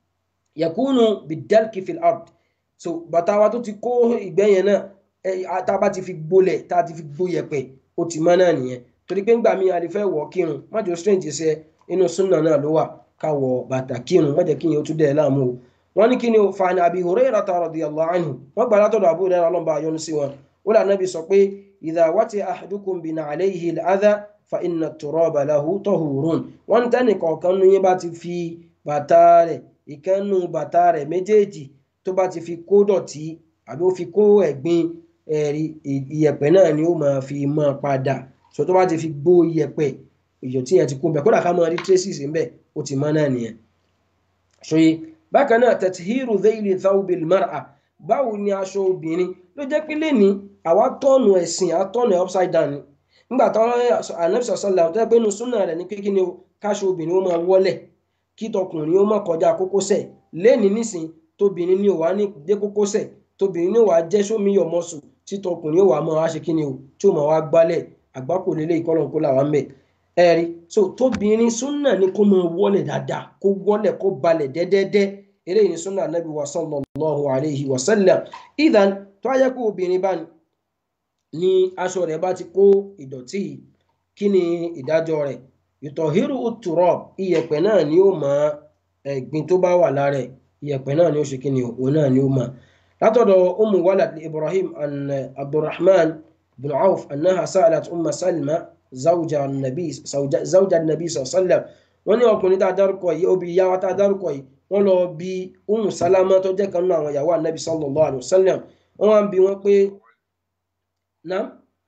yakunu bidalki fil ard so bàtà wa tó ti kó ìgbẹ́ yẹn náà tá a bá ti fi gbolẹ̀ tá a ti fi gbó yẹ̀pẹ̀ ó ti mọ́ náà nìyẹn torí pé ńgbà míì a lè fẹ́ wọ̀ kírun májò strange ṣe inú súnà náà ló wà ká wọ bàtà kírun má jẹ́ kí yẹn ó tún dẹ̀ láàmú o wọ́n ní kí ni o fàánì Abi Hurayrata radiyallahu anhu wọ́n gbà látọ̀dọ̀ Abu Hurayrah ọlọ́mọba àyọnu sí wọn ó là nábì sọ pé idha wati ahadukum bina'alayhi al-adha fa inna at-turaba lahu tahurun wọ́n ní tẹ́nì kọ̀ọ̀kan nu yín bá ti fi bàtà rẹ̀ ìkànnù bàtà rẹ̀ méjèèjì tó bá ti fi kó dọ̀tí àbí ó fi kó ẹ̀gbin ẹ̀rí ìyẹ̀pẹ̀ náà ni ó máa fi mọ́ padà so tó bá ti fi gbó iyẹ̀pẹ̀ ìyọ̀ tí yẹn ti kó bẹ̀ kódà ká máa rí traces ń bẹ̀ ó ti mọ́ náà nìyẹn. ṣòye bákan náà tẹ̀tìhírù dhayli thawbil mar'a báwo ni aṣọ obìnrin ló jẹ́ pé lẹ́ni àwa tọ́nu ẹ̀sìn àtọ́nu ẹ̀ upside down ni nígbà tó anabisa sọlá tó yẹ pé inú súnà rẹ̀ ní pé kí ni káṣọ obìnrin ó máa wọlẹ̀ kí tọkùnrin ó máa kọjá kókósẹ̀ lẹ́ni nísìn tóbìnrin ní òwá ní dé kókósẹ̀ tóbìnrin ní òwá jẹ́ sómi yọ̀ mọ́sù tí tọkùnrin ó wà máa wá ṣe kí ni o tí ó máa wá gbálẹ̀ àgbákò lélẹ̀ ìkọlọ̀ kó làwọn mẹ́ ẹ̀rí so tóbìnrin súnà ní kó máa wọlẹ̀ dáadáa kó wọlẹ̀ kó balẹ̀ dẹ́dẹ́dẹ́ eléyìí ní súnà anábì wa sallallahu alayhi wa sallam idan tó ayẹ kó obìnrin bá ní ní aṣọ rẹ̀ bá ti kó ìdọ̀tí yìí kí ni ìdájọ́ rẹ̀ ìtọ̀hírù uturab iyẹ̀pẹ̀ náà ni ó mọ ẹ̀gbin tó bá wà lára ẹ̀ iyẹ̀pẹ̀ náà ni ó ṣe kí ni òun náà ni ó mọ látọ̀dọ̀ umu walad ibrahim an abdulrahman bin auf annaha sa'alat umma salma zawja nabi zawja nabi sallam wọ́n ní ọkùnrin tá a dárúkọ yìí obì ìyá wa tá a dárúkọ yìí wọ́n lọ bí umu salama tó jẹ́ kan nínú àwọn ìyàwó anabi sallallahu alayhi wa sallam wọ́n wá ń bi wọ́n pé náà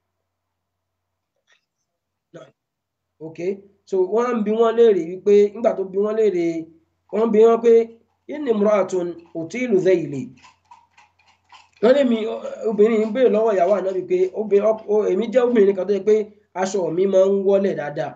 ok so wọ́n ń bi wọ́n léèrè wípé nígbà tó bi wọ́n léèrè wọ́n bi wọ́n pé inni imra'atun utilu dhayli wọ́n lé mi obìnrin ń béèrè lọ́wọ́ ìyàwó ànábì pé èmi jẹ́ obìnrin kan tó yẹ pé aṣọ mi máa ń wọ́lẹ̀ dáadáa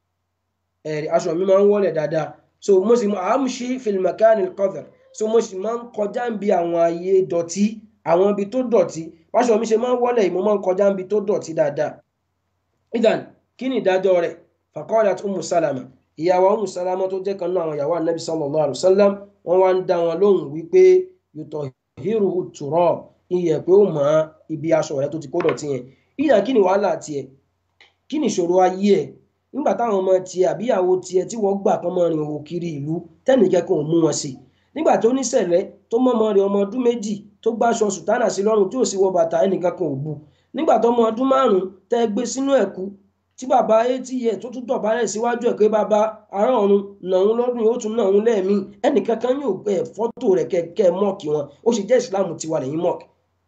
ẹ̀rí aṣọ mi máa ń wọ́lẹ̀ dáadáa so mo sì amshi fil makanil qadhr so mo sì máa ń kọjá ń bi àwọn ààyè dọ̀tí àwọn ibi tó dọ̀tí aṣọ mi ṣe máa ń wọ́lẹ̀ mo máa ń kọjá ń bi tó dọ̀tí dáadáa idan kí ni ìdájọ́ rẹ̀ faqalat umu salama ìyàwó umu salama tó jẹ́ kan náà àwọn ìyàwó anabi sallallahu alayhi wa sallam wọ́n wá ń dá wọn lóhùn wípé yutahhiru turab iyẹ̀ pé ó mọ̀ ibi aṣọ rẹ̀ tó ti kó dọ̀tí yẹn ìyà kí ni wàhálà tiẹ̀ kí ni ìṣòro ayé ẹ̀ nígbà táwọn ọmọ tiẹ̀ àbíyàwó tiẹ̀ tí wọ́n gbà kán mọ́ rin òwò kiri ìlú tẹ́nìkẹ́kọ̀ọ́ mú wọn sí nígbà tó níṣẹ̀lẹ̀ tó mọ́mọ́ rẹ̀ ọmọ ọdún méjì tó gbáṣọ sùtánà sí lọ́rùn tí ò sí wọ bàtà ẹnìkan kan ò bu nígbà tó ọmọ ọdún márùn-ún tẹ́ gbé sínú ẹ̀kú tí bàbá eighty years tó tún dọ̀bálẹ̀ síwájú ẹ̀ pé bàbá ará ọ̀run nàún lọ́dún yóò tún nàún lẹ́ẹ̀mí ẹnìkan kan yóò gbẹ fọ́tò rẹ̀ kẹ́kẹ́ mọ́ọ̀kì wọn ó sì jẹ́ ìsìláàmù tiwa lẹ́yìn mọ́ọ̀kì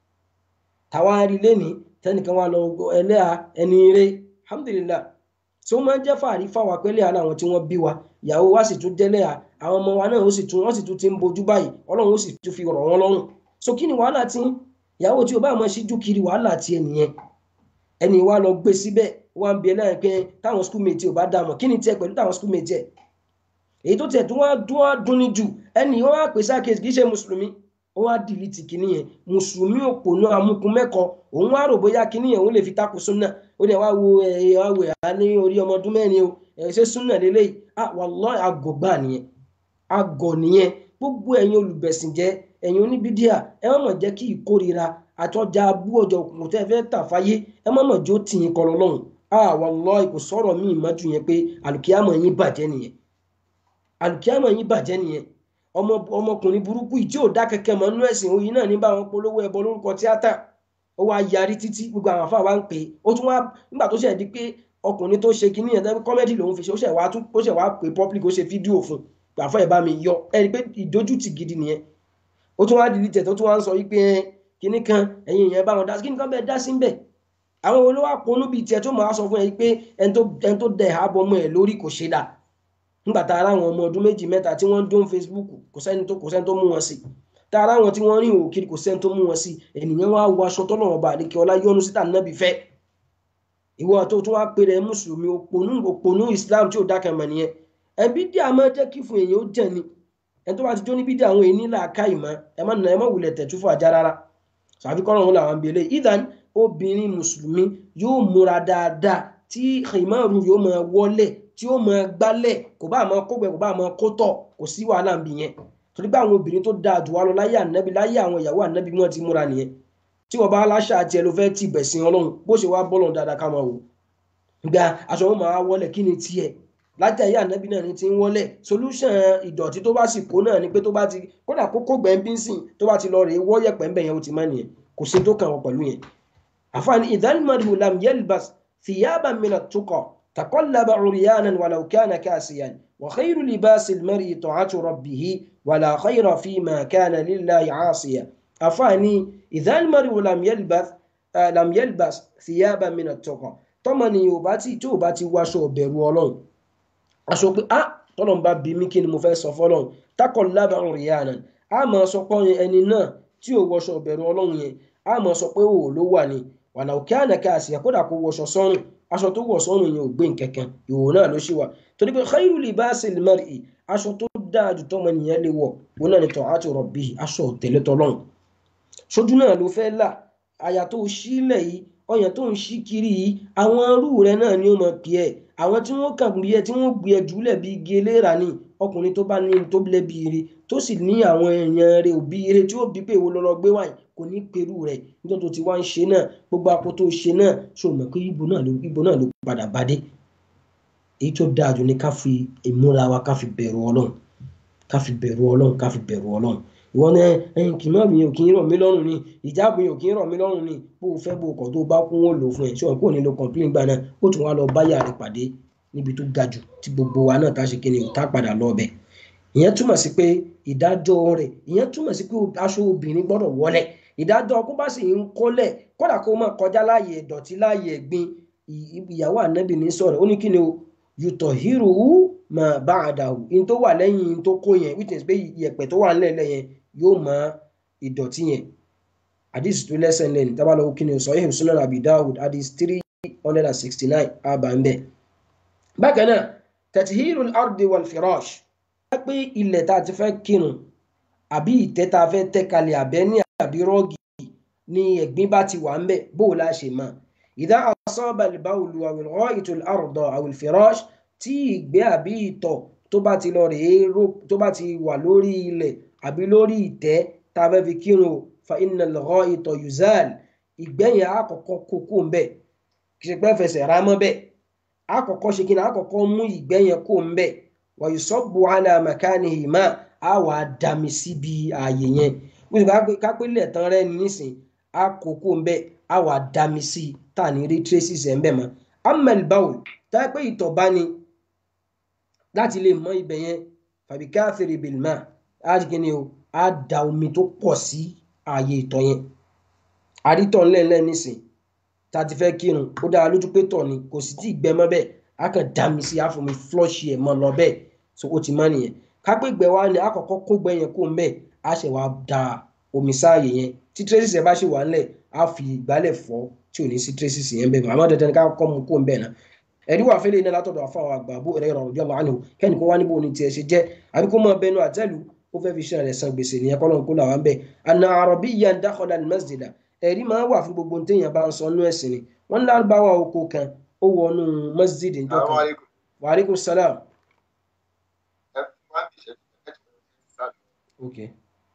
tàwa rí lẹ́ni tẹnìkan wà lọ ẹlẹ́à ẹni eré alhamdulillah tí ó máa ń jẹ́ fàárí fáwa pẹ́lẹ́ àná àwọn tí wọ́n bí wa ìyàwó wa sì tún jẹ́lẹ̀ à àwọn ọmọ wa náà ó sì tún wọ́n sì tún ti ń bojú báyìí ọlọ́run ó sì tún fi rọ̀ wọ́n lọ́rùn so kí ni wàhálà tí ìyàwó tí o bá máa ṣíjú kiri wàhálà tí ẹ nìyẹn ẹni wa lọ gbé síbẹ̀ wọ́n ń bi ẹlẹ́yìn pé táwọn schoolmate ò bá dá mọ̀ kí ni tiẹ̀ pẹ̀lú táwọn schoolmate ẹ̀ èyí tó tiẹ̀ tó wá dún wá dún ní jù ẹni wọ́n á pè sákèsì kì í ṣe mùsùlùmí ó wá dìlítì kìíní yẹn mùsùlùmí òpònú amúkun mẹ́kọ òun wá rò bóyá kìíní yẹn òun lè fi takò súnà ó dẹ̀ wá wo ẹ̀ wá wẹ̀ á ní orí ọmọ ọdún mẹ́rin o ẹ̀ ṣe súnà lélẹ́yìí ah wallahi àgọ̀ gbà nìyẹn àgọ̀ nìyẹn gbogbo ẹ̀yin olùbẹ̀sìnjẹ́ ẹ̀yin oníbídíà ẹ má mọ̀ jẹ́ kí ìkórira àtọ́jà abú ọjọ́ òkùnkùn tẹ́ fẹ́ tà fáyé ẹ má mọ̀ jó tìyín kọ́ lọ́lọ́run ah wallahi kò sọ̀rọ̀ míì mọ́jú yẹn pé àlùkìyàmọ̀ yín bàjẹ́ nìyẹn àlùkìyàmọ̀ yín bàjẹ́ nìyẹn ọmọ ọmọkùnrin burúkú yìí tí ò dá kẹkẹ mọ nínú ẹsìn òyìn náà ní bá wọn polówó ẹbọ lórúkọ tíátà ó wá yarí títí gbogbo àwọn afáwa ń pè é ó tún wá nígbà tó ṣe di pé ọkùnrin tó ṣe kinní yẹn tẹ́lẹ̀ kọ́mẹ́dì lòun fi ṣe ó ṣẹ̀ wá tún ó ṣẹ̀ wá pé public ó ṣe fídíò fún gbàfọ́ ẹ̀ bá mi yọ ẹ rí i pé ìdójútì gidi nìyẹn ó tún wá dìlítẹ̀ tó tún wá ń sọ wípé kinní kan ẹ̀yin ìyẹn bá wọn dá sí kinní kan bẹ́ẹ̀ dá sí ń bẹ̀ àwọn olówó àpọnú bíi tiẹ̀ tó máa sọ fún ẹ pé ẹni tó dẹ̀ àbọ̀ ọmọ ẹ̀ lórí kò ṣe dáa nígbà tá ara àwọn ọmọ ọdún méjì mẹ́ta tí wọ́n ń dún Facebook kò sẹ́ni tó kò sẹ́ni tó mú wọn sí tá ara àwọn tí wọ́n rìn òkiri kò sẹ́ni tó mú wọn sí ènìyàn wá wọ aṣọ tọ́nà ọba àdékè ọlá yọnu síta nábì fẹ́ ìwọ tó tún wá pé rẹ mùsùlùmí òpònú òpònú Islam tí ò dákẹ́ mọ̀ nìyẹn ẹbí dí àmọ́ jẹ́ kí fún èèyàn ó jẹ́ ni ẹni tó bá ti jó níbi dí àwọn èèyàn nílà ká ìmọ̀ ẹ má nà ẹ má wulẹ̀ tẹ̀tú fún ajá rárá sàbí kọ́nà òun làwọn bèèrè ìdán obìnrin mùsùlùmí yóò múra dáadáa tí ìmọ̀rún yóò máa wọlé tí ó máa gbálẹ̀ kò bá máa kógbẹ kò bá máa kó tọ̀ kò sí wàhálà ń bì yẹn torí pé àwọn obìnrin tó dáa jù wá lọ láyé ànábì láyé àwọn ìyàwó ànábì wọn ti múra nìyẹn tí wọn bá aláṣà àti ẹ ló fẹ́ tì bẹ̀sìn ọlọ́run bó ṣe wá bọ́lọ̀ dáadáa ká máa wò gba aṣọ wọn máa wọlé kí ni tiẹ̀ láti ayé ànábì náà ni ti ń wọlé solution ìdọ̀tí tó bá sì kó náà ni pé tó bá ti kódà kókó gbẹ̀ǹbínsìn tó bá ti lọ rèé wọ́yẹ̀pẹ̀ ń bẹ̀ yẹn ó ti má nìyẹn kò sí tó kàn wọ́n pẹ̀lú yẹn àfààní ìdánimọ̀rì lam yelbas ثيابا من التقى تقلب عريانا ولو كان كاسيا وخير لباس المرء طاعة ربه ولا خير فيما كان لله عاصيا أفاني إذا المرء لم يلبس آه لم يلبس ثيابا من التقى tọ́mọ ni ò bá tí tí ò bá ti wáṣọ ọ̀bẹ̀rù ọlọ́run aṣọ pé ah tọ́lọ́n bá bí mí kí ni mo fẹ́ sọ fọ́lọ́run tákọ̀ lábàá òrìyànà a máa sọ pé ẹni náà tí ò wọṣọ ọ̀bẹ̀rù ọlọ́run yẹn a máa sọ pé òwò ló wà ní wàlà òkè ànàkà àṣìyà kódà kó wọṣọ sọ́run aṣọ tó wọ̀ sọ́run yẹn ò gbé nkankan ìwò náà ló ṣì wà torí pé khairu libasil mar'i aṣọ tó dáa jù tọ́mọ nìyẹn lè wọ̀ wọn náà ni ta'atu rabbihi aṣọ tẹ̀lé tọ́lọ́run ṣojú náà ló fẹ́ là àyà tó sílẹ̀ yìí ọyàn tó ń ṣí kiri yìí àwọn arú rẹ náà ni ó mọ pì ẹ àwọn tí wọ́n kàn bí ẹ tí wọ́n gbé ẹ jùlẹ̀ bí igi eléra ni ọkùnrin tó bá ní tó lẹ́bi ire tó sì ní àwọn èèyàn rẹ̀ òbí ire tí ó bí pé èwo lọ́lọ́ gbé wáyé kò ní perú rẹ̀ nítorí tó ti wá ń ṣe náà gbogbo apò tó ṣe náà ṣò mọ̀ pé ibo náà ló ibo náà ló padà bá dé èyí tó dáa jù ní ká fi ìmúra wa ká fi bẹ̀rù ọlọ́run ká fi bẹ̀rù ọlọ́run ká fi bẹ̀rù ọlọ́run ìwọ ní ẹyin kì í má mi ò kì í rọ̀ mí lọ́rùn ni ìjáàbù yìí ò kì í rọ̀ mí lọ́rùn ni bó o fẹ́ bó o kàn tó bá kún ó lò fún ẹ ṣé wọn kò ní lo complain gbà náà ó tún wá lọ báyà rẹ pàdé níbi tó ga jù tí gbogbo wa náà tá a ṣe kí ni ò tá padà lọ bẹ̀ ìyẹn túmọ̀ sí pé ìdájọ́ rẹ̀ ìyẹn túmọ̀ sí pé aṣọ obìnrin gbọ́dọ̀ wọlẹ̀ ìdájọ́ kó bá sì ń kọ́lẹ̀ kódà kó máa kọjá láàyè ìdọ̀tí láàyè ẹ̀gbin ìyàwó ànábì ní sọ̀rọ̀ ó ní kí ni o yùtọ̀ hírù mà bá àdàwù in tó wà lẹ́yìn in tó kó yẹn witness pé ìyẹ̀pẹ̀ tó wà nílẹ̀ yẹn yóò mọ ìdọ̀tí yẹn hadith tó lẹ́sẹ̀ lẹ́nu tábàlọ́ kí ni o sahih sunan abi dawud hadith three hundred and sixty nine àbá ń bẹ̀. bákan náà tatihiru al-ardi wal firash wá pé ilẹ̀ tá a ti fẹ́ kírun àbí ìtẹ́ tá a fẹ́ tẹ́ kalẹ̀ àbẹ́ ní àbí rọ́ọ̀gì ni ẹ̀gbin bá ti wà ń bẹ̀ bó o la ṣe mọ̀ ìdá asaba al-bawlu aw al-gha'itu al-arda aw al-firash tí ìgbẹ́ àbí ìtọ̀ tó bá ti lọ rèé tó bá ti wà lórí ilẹ̀ àbí lórí ìtẹ́ tá a fẹ́ fi kírun o fa inna al-gha'ita yuzal ìgbẹ́ yẹn àkọ́kọ́ kókó ń bẹ̀ kì í ṣe pé fẹsẹ̀ rá mọ́ bẹ́ẹ̀ àkọ́kọ́ ṣe kí ni àkọ́kọ́ mú ìgbẹ́ yẹn kó ń bẹ̀ wa yusabbu ala makanihi ma á wà á dami síbi ààyè yẹn bó ṣe kápẹ́lẹ̀ tán rẹ́ nísìn á kókó ń bẹ̀ á wà á dami sí i tá à ní rí traces ẹ̀ ń bẹ̀ mọ́ amel bawl tá a pé ìtọ̀ bá ní láti lè mọ ibẹ̀ yẹn fàbí káfíìrì bìlmà á di kí ni o á da omi tó pọ̀ sí ààyè ìtọ̀ yẹn àrítọ̀ ńlẹ̀ńlẹ̀ nísìn tá a ti fẹ́ kírun ó dára lójú pé tọ̀ ni kò sì tí ì gbẹ mọ́ bẹ́ẹ̀ á kàn dá mi sí àfomi flush ẹ̀ mọ́ lọ bẹ́ẹ̀ so ó ti mọ́ nìyẹn kápẹ́gbẹ́ wa ni àkọ́kọ́ kó gbẹ yẹn kó ń bẹ́ẹ̀ á ṣẹ̀ wá da omi sáàyè yẹn tí traces ẹ̀ bá ṣe wà ńlẹ̀ á fi ìgbálẹ̀ fọ́ tí ò ní sí traces yẹn bẹ́ẹ̀ àmọ́ dandan ká kọ́ mu kó ń bẹ́ẹ̀ náà ẹ̀rí wà fẹ́lẹ́ iná látọ̀dọ̀ àfọwọ́ àgbà Abu Hurairah radiyallahu anhu kẹ́ni kó wá níbo ni tiẹ̀ ṣe jẹ́ àbí kó máa bẹnu àtẹ́lu ó fẹ́ fi ṣe rẹ̀ san gbèsè nìyẹn kọ́ lóun kó làwọn bẹ́ẹ̀ anna arabiyyan dakhala al-masjida ẹ̀rí máa wà fún gbogbo téèyàn bá ń sọ nú ẹ̀sìn ni wọ́n ní lárúbáwá oko kan ó wọnú masjid njọ́ kan wa alaikum salam. Okay.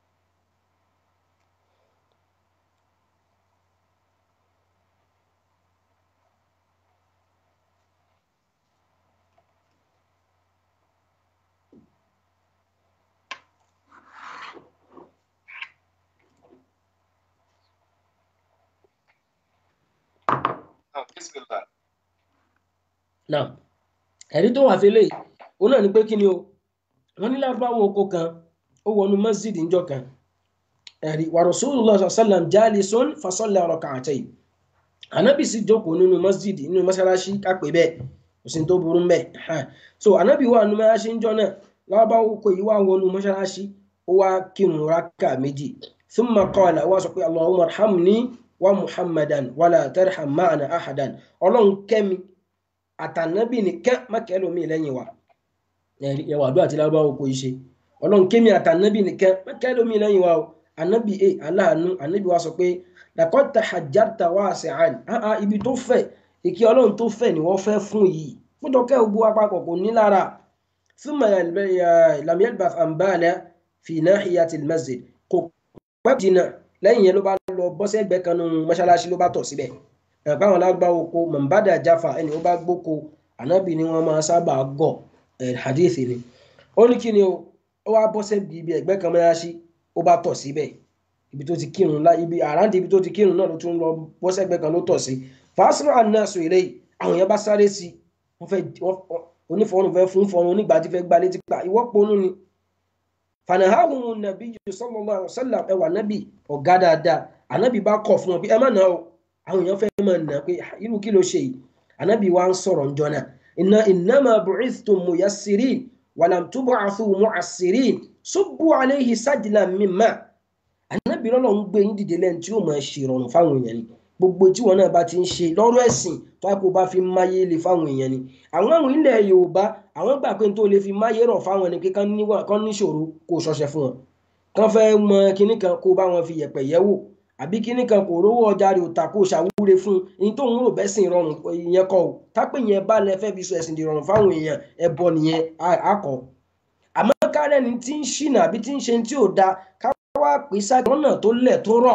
náà ẹ̀rí tó wà fẹ́lẹ̀ ó náà ní pé kí ni o wọ́n ní lárúbáwò oko kan ó wọnú masjid ńjọ́ kan ẹ̀rí wa rasulullah sallam jalisun fasalla rak'atayn anabi sì jókòó nínú masjid nínú mọ́sálásí kápẹ́ bẹ́ẹ̀ kò sí tó burú mbẹ́ so anabi wà nínú mọ́sálásí ńjọ́ náà lárúbáwò oko yìí wà wọnú mọ́sálásí ó wá kírun rákà méjì thumma qala wá sọ pé allahumma arhamni wa muhammadan wala tarham ma'ana ahadan ọlọ́run kẹ́mi àtànábì nìkan mákẹ́lómi lẹ́yìn wa ẹwà àdúrà tí lárúbáwò kò ṣe ọlọ́run kémi àtànábì nìkan mákẹ́lómi lẹ́yìn wa o ànábì ẹ aláàánú ànábì wa sọ pé làkọ́tà hajjata wá àṣẹ̀hàn áhà ibi tó fẹ̀ ìkí ọlọ́run tó fẹ̀ ni wọ́n fẹ́ fún yìí fúdọ̀kẹ́ ògbó apapọ̀ kò ní lára thumma lam yalbath an bala fi nahiyatil masjid kò pẹ́ jìnnà lẹ́yìn yẹn ló bá lọ bọ́sẹ̀gbẹ́ kan nínú mọ́ṣáláṣí ló bá tọ̀ síbẹ̀ ẹ̀pá àwọn alágbáwo ko mọ̀nbádà jáfa ẹni ó bá gbóko ànábì ni wọ́n máa sábà gọ̀ hadithi ni ó ní kí ni o ó wá bọ́sẹ̀ ibi ẹ̀gbẹ́ kan mọ́ṣáláṣí ó bá tọ̀ síbẹ̀ ibi tó ti kírun lá ibi àrántí ibi tó ti kírun náà ló tún lọ bọ́sẹ̀gbẹ́ kan ló tọ̀ sí fàásùrù ànáṣọ ilé àwọn yẹn bá sáré sí wọ́n fẹ́ onífọ̀ọ́nù fẹ́ fún fọ́ọ̀nù onígbà tí fẹ́ gbá létí pa ìwọ́pọ̀nù ni fanahahun nabi sallallahu alaihi wasallam ẹwà nabi ọ̀gá dáadáa anabi bá kọ̀ fún wọn pé ẹ má nà ó àwọn èèyàn fẹ́ máa nà pé irú kí ló ṣe yìí anabi wa ń sọ̀rọ̀ njọ́ náà inna innama bu'ithtum muyassirin walam tub'athu mu'assirin subbu alayhi sajlan min ma anabi lọ́lọ́ ń gbé yín dìde lẹ́nu tí yóò máa ṣe ìrọ̀rùn fáwọn èèyàn ni gbogbo tí wọn náà bá ti ń ṣe lọ́rọ̀ ẹ̀sìn tó a kò bá fi máyé lè fáwọn èèyàn ni àwọn àwọn ilẹ̀ yorùbá àwọn gbà pé tó lè fi máyé rọ̀ fáwọn ni pé kán níṣòro kó ṣọṣẹ fún wọn kán fẹ́ mọ kinní kan kó bá wọn fi yẹ̀pẹ̀ yẹ̀ wò àbí kíní kan kò rówó ọjà rẹ̀ ò tà kó ṣàwúre fún un ní tóun rò bẹ́ẹ̀ sìn rọrùn ìyẹn kọ́ o tápẹ́ yẹn bá lẹ fẹ́ fi sọ ẹ̀sìn di rọrùn fáwọn èèyàn ẹbọ nìyẹn akọ àmọ́ kárẹ́ ni tí ń ṣìnà àbí tí ń ṣe tí ò da ká wá pè sáà lọ́nà tó lẹ̀ tó rọ̀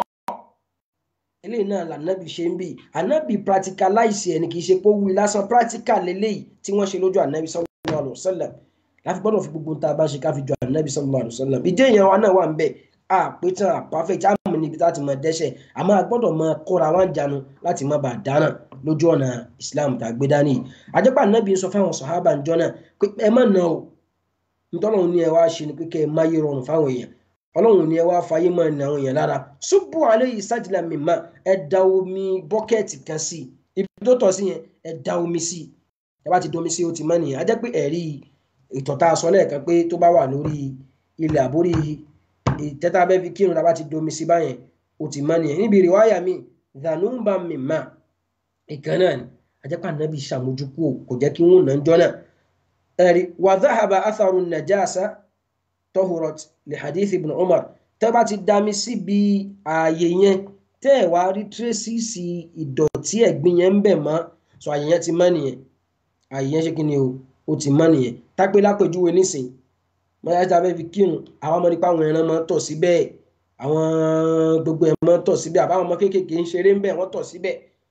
eléyìí náà lànàbì ṣe ń bì ànàbì practicalize ẹ̀ ni kì í ṣe pé ó wí lásán practical lélẹ́yìí tí wọ́n ṣe lójú ànàbì sallallahu alaihi wasallam láfi gbọ́dọ̀ fi gbogbo tá a bá ṣe ká fi jọ ànàbì sallallahu alaihi wasallam ìdí èèyàn wa náà wà ń bẹ̀ a pé tán a perfect a mọ̀ níbi láti mọ dẹ́ṣẹ̀ àmọ́ a gbọ́dọ̀ mọ kóra wá ń janu láti má bàa dáná lójú ọ̀nà Islam tá a gbé dání yìí àjẹpà ànàbì sọ fáwọn sàhábà ń jọ náà pé ẹ má nà o ntọ́lọ́run ní ẹ wá ṣe ni pé kẹ́ ẹ máyé rọrùn fáwọn èèyàn ọlọ́run ni ẹ wá fàyè máa ní àwọn èèyàn lára ṣubú alẹ́ yìí sájìlá mímá ẹ da omi bọ́kẹ́ẹ̀tì kan sí ibi tó tọ̀ sí yẹn ẹ da omi sí ẹ bá ti domi sí o ti mọ́ nìyẹn a jẹ́ pé ẹ̀rí ìtọ̀ta aṣọ lẹ́ẹ̀kan pé tó bá wà lórí ilẹ̀ àbórí ìtẹ́tà bẹ́ẹ̀ fi kírun lábá ti domi sí báyẹn o ti mọ́ nìyẹn níbi ìrìwáyà mi dhanumba mímá ìkan náà ni a jẹ́ pé ànábì ṣàmójúkú kò jẹ́ kí wọ́n náà jọ náà ẹ̀rí wa dhahaba atharu najasa tọ́hùrọ̀t lè hadith ibn umar tẹ́ bá ti dami síbi ààyè yẹn tẹ́ ẹ̀ wá rí tírésìsì ìdọ̀tí ẹ̀gbin yẹn ń bẹ̀ mọ́ sọ ààyè yẹn ti mọ́ nìyẹn ààyè yẹn ṣe kí ni o ó ti mọ́ nìyẹn tápé lápèjúwe nísìn mọ́yá tí a fẹ́ fi kírun àwọn ọmọdé pa àwọn ẹran máa ń tọ̀ síbẹ̀ àwọn gbogbo ẹ̀ máa ń tọ̀ síbẹ̀ àbáwọn ọmọ kéékèèké ń ṣeré ń bẹ̀ wọ́n tọ̀ síbẹ̀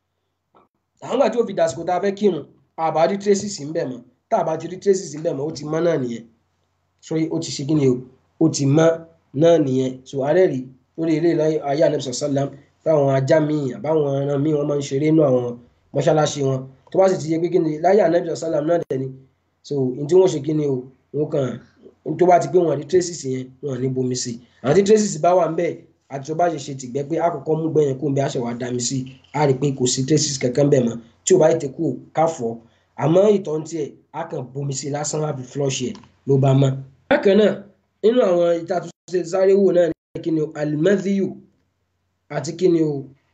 àwọn gbà tí ó fi dàsìkò tá a fẹ́ kírun àbá rí tírésìsì ń bẹ̀ mọ́ tá a bá ti rí tírésìsì ń bẹ̀ mọ́ ó ti mọ́ náà nìyẹn so ó ti ṣe kí ni o ó ti mọ́ náà nìyẹn so àárẹ̀ rí lórí ilé ayé anabisa salam táwọn ajá míì àbáwọn ẹran míì wọn máa ń ṣeré inú àwọn mọ́ṣáláṣí wọn tó bá sì ti yẹ pé kí ni láyé anabisa salam náà dẹ̀ ni so n tí wọ́n ṣe kí ni o wọn kàn n tó bá ti pé wọn ní traces yẹn wọn ní bomi sí àwọn tí traces bá wà ń bẹ̀ àti tó bá ṣe ṣe tìgbẹ́ pé àkọ́kọ́ mú gbẹ̀yẹn kó ń bẹ àṣẹ wàá dá mi sí a rí i pé kò sí traces kankan bẹ̀ mọ́ tí o bá yẹ ti kú káfọ́ àmọ́ ìtọ́ ń tiẹ̀ a kàn bomi sí lásán láti flush ẹ̀ ló bá mọ́ bákan náà nínú àwọn ìtàtúnṣe sáré wò náà ní kí ni o alimẹ́díyù àti kí ni o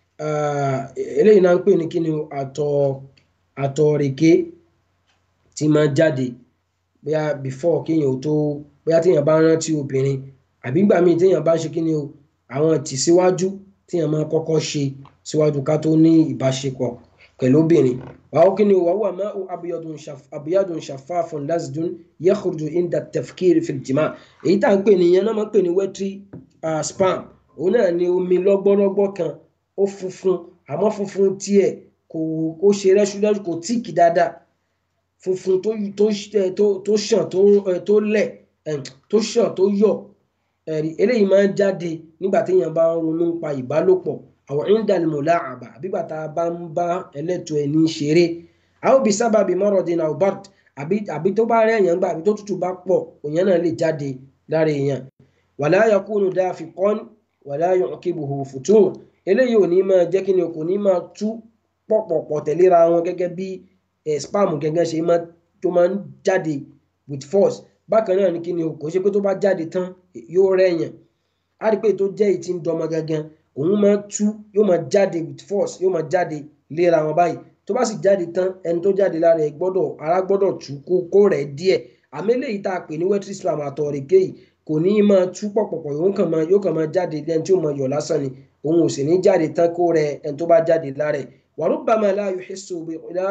eléyìí náà ń pè ní kí ni o àtọ̀ àtọ̀rèké tí máa jáde bóyá before kéèyàn ò tó bóyá téèyàn bá rántí obìnrin àbí gbà míì téèyàn bá ṣe kí ni o àwọn tìsíwájú téèyàn máa kọ́kọ́ ṣe síwájú ká tó ní ìbáṣepọ̀ pẹ̀lú obìnrin wàá kí ni wàá wà má abiyadun shafafun lasdun yakhruju inda tafkiri fil jima èyí tá à ń pè ní ìyẹn náà máa ń pè ní wetri spam òun náà ni omi lọ́gbọ́lọ́gbọ́ kan ó funfun àmọ́ funfun tiẹ̀ kò ó ṣe rẹ́ṣúrẹ́ṣú kò tíìkì dáadáa funfun tó tó ṣàn tó lẹ̀ tó ṣàn tó yọ̀ eléyìí máa ń jáde nígbà téèyàn bá ń ronú nípa ìbálòpọ̀ àwọn indalimola àbá àbígbà tá a bá ń bá ẹlẹ́tọ̀ ẹni ṣeré àwọn òbí sábà bíi mọ́rọ̀dín náà bart àbí tó bá rẹ̀ èèyàn gbà àbí tó tútù bá pọ̀ òyìn náà lè jáde lára èèyàn wàlá yakunu dafiqan wàlá yu'qibuhu futun eléyìí ò ní máa jẹ́ kí ni kò ní máa tú pọ̀pọ̀pọ̀ tẹ̀léra wọn gẹ́gẹ́ bí spam gẹ́gẹ́ ṣe tó máa ń jáde with force bákan náà ni kí ni kò ṣe pé tó bá jáde tán yóò rẹ̀ èèyàn á rí pé tó jẹ́ ìtì ń dọmọ gangan òun máa tú yóò máa jáde with force yóò máa jáde léra wọn báyìí tó bá sì jáde tán ẹni tó jáde lára ẹ gbọ́dọ̀ ara gbọ́dọ̀ tú kó kó rẹ̀ díẹ̀ àmì eléyìí tá a pè ní wetri spam àtọ̀rẹ̀kẹ́ yìí kò ní máa tú pọ̀pọ̀pọ̀ yóò kàn máa yóò kàn máa jáde lẹ́ni tí ó máa yọ̀ lásán ni òun ò sì ní jáde tán kó rẹ̀ ẹni tó bá jáde lára ẹ wàrúbàmà la yuhissu bi la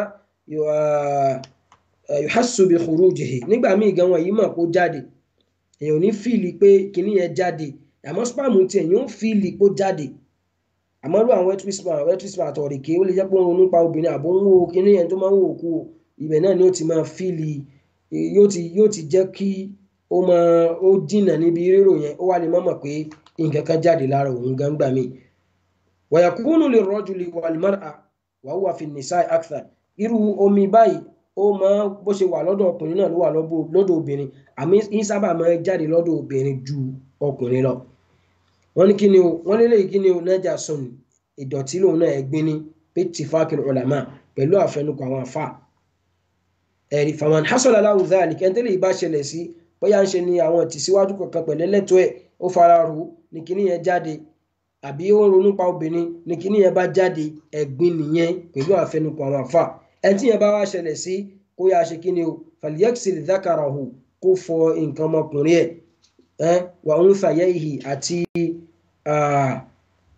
yuhassu bi khurujihi nígbà míì gan wọn yìí mọ̀ kó jáde èèyàn ò ní fíìlì pé kinní yẹn jáde àmọ́ spam tiẹ̀ yóò fíìlì kó jáde àmọ́ ló àwọn wetri spam wetri spam àtọ̀rẹ̀kẹ́ ó lè jẹ́ pé ó ń ronú pa obìnrin àbó ń wo kinní yẹn tó máa ń wò kú ibẹ̀ náà ni ó ti máa fíìlì yóò ti yóò ti jẹ́ kí ó máa ó dínà níbi rírò yẹn ó wà lè mọ̀ pé nǹkan kan jáde lára òun gan gbà mí. wàyàkúnú lè rọ́jú lè wà lùmọ́ra wà wà fi nìsa akthar irú omi báyìí ó máa bó ṣe wà lọ́dọ̀ ọkùnrin náà ló wà lọ́dọ̀ obìnrin àmì ń sábà máa jáde lọ́dọ̀ obìnrin ju ọkùnrin lọ. wọ́n ní kí ni o wọ́n lé lẹ́yìn kí ni o nájà sọnù ìdọ̀tí lòun náà ẹ̀gbin ní pétì fákìlì ulama pẹ̀lú àfẹnukọ àwọn àfà. ẹ̀rí faman hasala lahu dhalik kẹ́ńtẹ́lẹ̀ ìbá ṣẹlẹ̀ sí bóyá ń ṣe ni àwọn tìsíwájú kankan pẹ̀lú ẹlẹ́tọ́ ẹ̀ ó fara rò ní kíní yẹn jáde àbí ó ń ronú pa obìnrin ní kíní yẹn bá jáde ẹ̀gbin nìyẹn pẹ̀lú àfẹnukọ àwọn àfà ẹni tí yẹn bá wá ṣẹlẹ̀ sí kó yá ṣe kíni o falyaghsil dhakarahu kó fọ nǹkan ọmọkùnrin ẹ̀ ẹ́ wà ń fàyẹ́ ìhì àti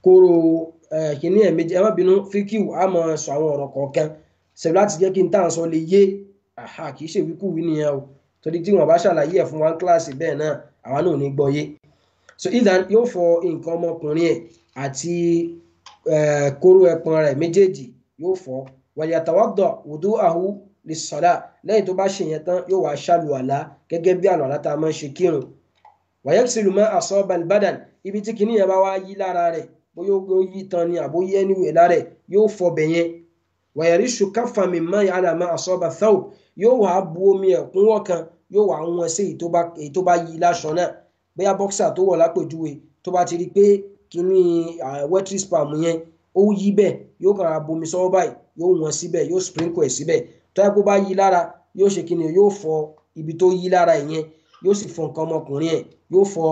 kóró kìíní ẹ̀ méjì ẹ má bínú fíkìw á mọ sọ àwọn ọ̀rọ̀ kọ̀ọ̀kan ṣẹ̀bi láti jẹ́ kí n tàn sọ lè yé àhà kì í ṣe wíkúwí nìyẹn o torí tí wọn bá ṣàlàyé ẹ̀ fún wa ní kíláàsì bẹ́ẹ̀ náà àwa náà ò ní gbọ́ yé so idan yóò fọ nǹkan ọmọkùnrin ẹ̀ àti kóró ẹpọn rẹ̀ méjèèjì yóò fọ wàyàtàwọ́dọ̀ wùdú àhú lè sọ̀dá lẹ́yìn tó bá ṣe yẹn tán yóò wá ṣàlù àlá gẹ́gẹ́ bí àlọ́ àlá tá a máa ń ṣe kírun wàyẹ́kìsìlù mọ́ àsọ balbadan ibi tí kìíní yẹn bá wá yí lára rẹ̀ bóyá ó yí tan ni àbó yí ẹni wẹ̀ lára rẹ̀ yóò fọ bẹ̀ yẹn wàyẹ̀rí ṣùkáfà mi mọ́ yàrá mọ́ àsọ bá thaw yóò wá bu omi ẹ̀kúnwọ́ kan yóò wá wọn sí èyí tó bá yí láṣọ náà bóyá bọ́ksà tó wọ̀ lápèjúwe tó bá ti rí pé kìíní wetry spam yẹn ó yí bẹ́ẹ̀ yóò kàn ra bomi sọ́wọ́ báyìí yóò wọn síbẹ̀ yóò sprinkle ẹ̀ síbẹ̀ tó yẹ kó bá yí lára yóò ṣe kíni yóò fọ ibi tó yí lára ìyẹn yóò sì fọ nǹkan ọmọkùnrin ẹ̀ yóò fọ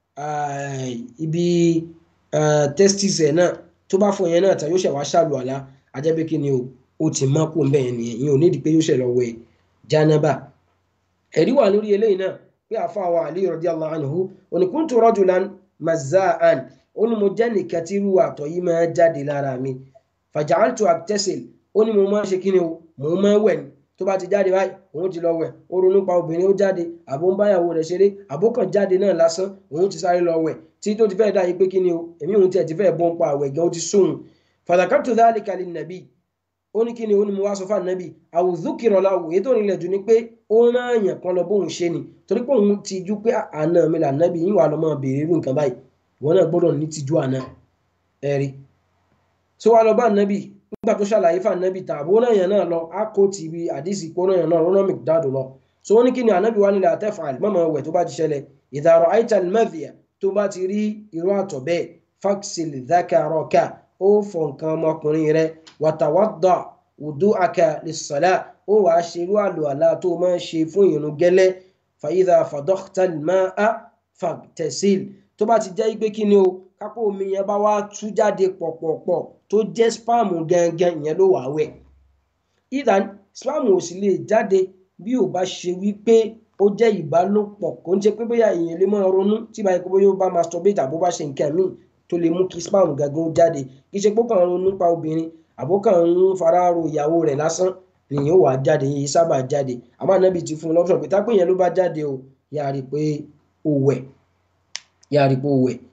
ibi testis ẹ̀ náà tó bá fọ yẹn náà tán yóò ṣẹ̀ wá ṣàlù àlá ajẹ́bí kíni o ó ti mọ́ kó bẹ́ẹ̀ yẹn nìyẹn ìyẹn ò nídìí pé yóò ṣẹ̀ lọ wẹ̀ jánábà ẹ̀rí wà lórí eléyìí náà pé àfa wa Ali radiyallahu anhu òní kuntu rajulan mazza'an ó ní mo jẹ́ nìkan tí irú àtọ̀ yìí máa jáde lára mi fàjàǹtò àtẹ́sìl ó ní mo máa ń ṣe kí ni o mo máa ń wẹ̀ ni tó bá ti jáde báyìí òun ti lọ wẹ̀ ó ronú pa obìnrin ó jáde àbó ń báyàwó rẹ̀ ṣeré àbó kàn jáde náà lásán òun ti sáré lọ wẹ̀ tí tó ti fẹ́ dá yìí pé kí ni o èmi òun tiẹ̀ ti fẹ́ bọ́ ń pa àwẹ̀ gan ó ti sóhun fàdàkàtò dhalika lin nabi ó ní kí ni ó ní mo wá sọ fún ànábì àwùzúkìrọ̀ la wò ètò ìrìnlẹ̀ jù ni pé ó rán àyàn kan lọ bóun ṣe ni torí pé òun ti jú pé àná mi là nábì yín wà lọ́mọ béèrè irú nǹkan báyìí ìwọ náà gbọ́dọ̀ ní tijú àná ẹ̀rí tó wá lọ bá nábì nígbà tó ṣàlàyé fún ànábì tàn àbó náà yẹn náà lọ á kó ti ibi àdìsí kó náà yẹn náà rọ́nà mcdad lọ so wọ́n ní kí ni ànábì wá nílẹ̀ àtẹ́fàl mọ́mọ́ wẹ̀ tó bá ti ṣẹlẹ̀ ìdàrọ̀ aital mẹ́fìyà tó bá ti rí irú àtọ̀ bẹ́ẹ̀ fáksìl dhakaraka ó fọ nǹkan ọmọkùnrin rẹ wàtàwádà wùdú aka lè sọ̀lá ó wàá ṣe irú àlò àlá tó máa ń ṣe fún ìrun gẹ́lẹ́ fàyídà fàdọ́kítàl máa fàtẹ̀síl tó bá ti jẹ́ pé kí ni o kápò omi yẹn bá wá tú jáde pọ̀pọ̀pọ̀ tó jẹ́ spáàmù gangan ìyẹn ló wàá wẹ̀ ìdán spáàmù ò sì lè jáde bí ò bá ṣe wípé ó jẹ́ ìbálòpọ̀ kò ń ṣe pé bóyá èèyàn lè máa ronú tí báyìí pé bóyá ó bá masturbate àbó bá ṣe nǹkan míì tó lè mú kí spáàmù gangan jáde kì í ṣe pé ó kàn ń ronú pa obìnrin àbó kàn ń fara ro ìyàwó rẹ̀ lásán nìyẹn ó wàá jáde yìí sábà jáde àmọ́ ànábì ti fún un lọ́pọ̀ pé tápé yẹn ló bá jáde o yáa rí i pé ó wẹ̀ yáa rí i pé ó wẹ̀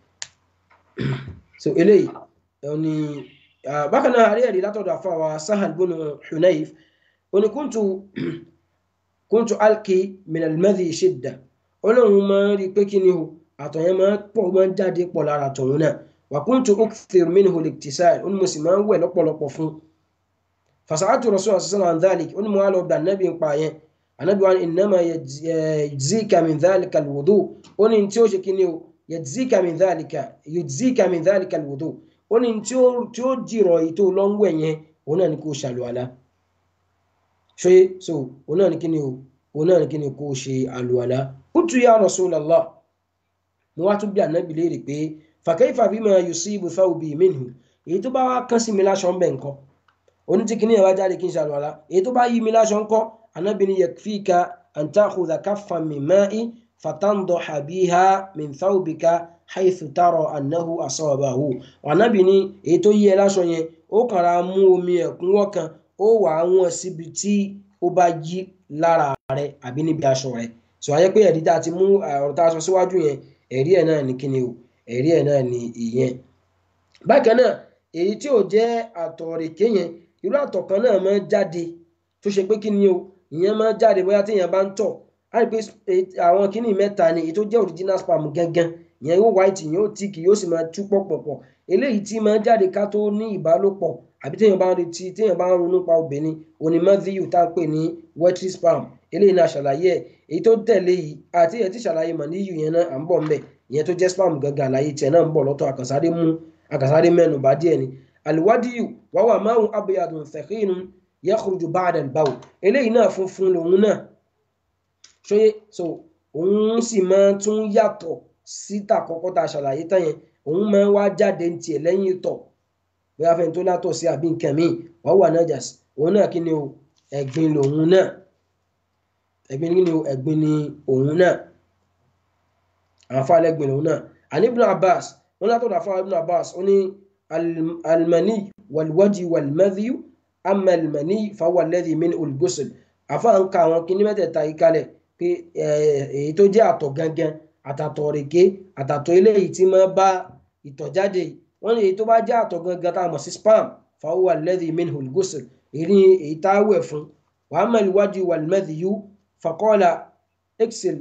so eléyìí ni bákan náà àrí ẹ̀rí látọ̀dọ̀ àfàwà sahal bùnú hunayf oní kúntù kúntù alki minalmadi shidda olóhùn máa ń rí i pé kí ni o àtọ̀ yẹn máa pọ̀ máa ń jáde pọ̀ lára tòun náà wà kúntù ukthir minhu liktisal ó ní mo sì máa ń wẹ̀ lọ́pọ̀lọpọ̀ fún fasaatu rasul sallallahu alaihi dhalik ó ní mo wá lọ bẹ anabi ń pa yẹn anabi wa innama yajzika min dhalika alwudu ó ní tí ó ṣe kí ni o yajzika min dhalika yujzika min dhalika alwudu ó ní tí ó tí ó jìrọ̀ èyí tó lọ ń wẹ̀ yẹn òun náà ni kò ṣàlùwàlá ṣe so òun náà ni kí ni o òun náà ni kí ni kò ṣe àlùwàlá qultu ya rasulallah mo wá tún bí anabi léèrè pé fa kayfa bima yusibu thawbi minhu èyí tó bá wá kán sí mi láṣọ ń bẹ̀ nǹkan oní tí kìíní ẹ̀wá jáde kí n ṣàlùwàlá èyí tó bá yí mi láṣọ ń kọ́ anabi ni yakfika an ta'khudha kaffan min ma'i fatandaha biha min thawbika haythu tara annahu asabahu anabi ni èyí tó yí ẹ láṣọ yẹn ó kàn ra mú omi ẹ̀kúnwọ́ kan ó wà á wọ́n síbi tí ó bá yí lára rẹ àbí níbi aṣọ rẹ sọ ayé pé ẹ̀rí tá a ti mú ọ̀rọ̀ tá a sọ síwájú yẹn ẹ̀rí ẹ̀ náà ní kíni o ẹ̀rí ẹ̀ náà ní ìyẹn bákan náà èyí tí ò jẹ́ àtọ̀rèké yẹn irú àtọ̀ kan náà máa ń jáde tó ṣe pé kí ni o ìyẹn máa ń jáde bóyá téèyàn bá ń tọ̀ á rí pé àwọn kíní mẹ́ta ni èyí tó jẹ́ original sperm gangan ìyẹn yóò white yóò thick yóò sì máa tú pọ̀pọ̀pọ̀ eléyìí tí máa ń jáde ká tó ní ìbálòpọ̀ àbí téèyàn bá ń retí téèyàn bá ń ronú pa obìnrin onímọ̀díyù tá a pè ní wetry sperm eléyìí náà ṣàlàyé ẹ̀ èyí tó tẹ̀lé yìí àti ẹ̀ tí ṣàlàyé mọ̀níyù yẹn náà à ń bọ̀ ńbẹ̀ ìyẹn tó jẹ́ sperm gangan àlàyé tiẹ̀ náà ń bọ̀ lọ́tọ̀ àkànsáré mú àkànsáré mẹ́nu bá díẹ̀ ni àlùwádìí wà wà máa ń abiyadun fẹ̀kínú yakhruju ba'da al-bawl eléyìí náà funfun lòun náà ṣóyé so òun sì máa tún yàtọ̀ síta kọ́kọ́ tá a ṣàlàyé tán yẹn òun máa ń wá jáde ní tiẹ̀ lẹ́yìn ìtọ̀ bóyá fẹ́ni tó látọ̀ sí àbí nǹkan míì wà wà najas òun náà kí ni o ẹ̀gbin lòun náà ẹ̀gbin kí ni o ẹ̀gbin ni òun náà àǹfààní ẹ̀gbin lòun náà àní Ibn Abbas wọn látọ̀dọ̀ àfọwọ́ Ibn Abbas ó ní almani walwadi walmadhi amma almani fahuwa alladhi min olùgbòsàn àfa ń ka àwọn kinní mẹ́tẹ̀ẹ̀ta yìí kalẹ̀ pé èyí tó jẹ́ àtọ̀ gangan àtàtọ̀ rèké àtàtọ̀ eléyìí tí máa bá ìtọ̀ jáde wọ́n ní èyí tó bá jẹ́ àtọ̀ gangan tá a mọ̀ sí spam fahuwa alladhi min olùgbòsàn èyí èyí tá a wẹ̀ fún wa amma alwadi walmadhi faqala اغسل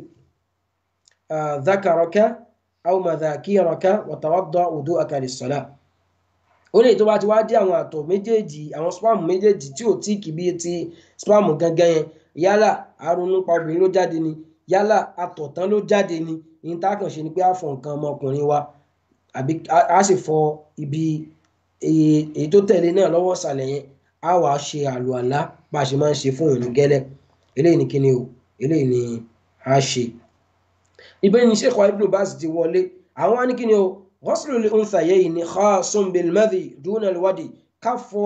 ذكرك أو مذاكيرك وتوضأ وضوءك للصلاة ó lè tó bá ti wá dé àwọn àtọ̀ méjèèjì àwọn spam méjèèjì tí ò tí kì bí ti spam gangan yẹn yálà àrùn nípa obìnrin ló jáde ni yálà àtọ̀tán ló jáde ni ní tá a kàn ṣe ni pé a fọ nǹkan ọmọkùnrin wa àbí a sì fọ ibi èyí tó tẹ̀lé náà lọ́wọ́ ìsàlẹ̀ yẹn a wàá ṣe àlùàlá bá a ṣe máa ń ṣe fún òun gẹ́lẹ́ eléyìí ni kíni o eléyìí ni a ṣe ibẹ̀ ni sheikh ibn baz ti wọlé àwọn wá ní kí ni o ghuslu lil unthayayn ni khasun bil madhi duna al wadi ká fọ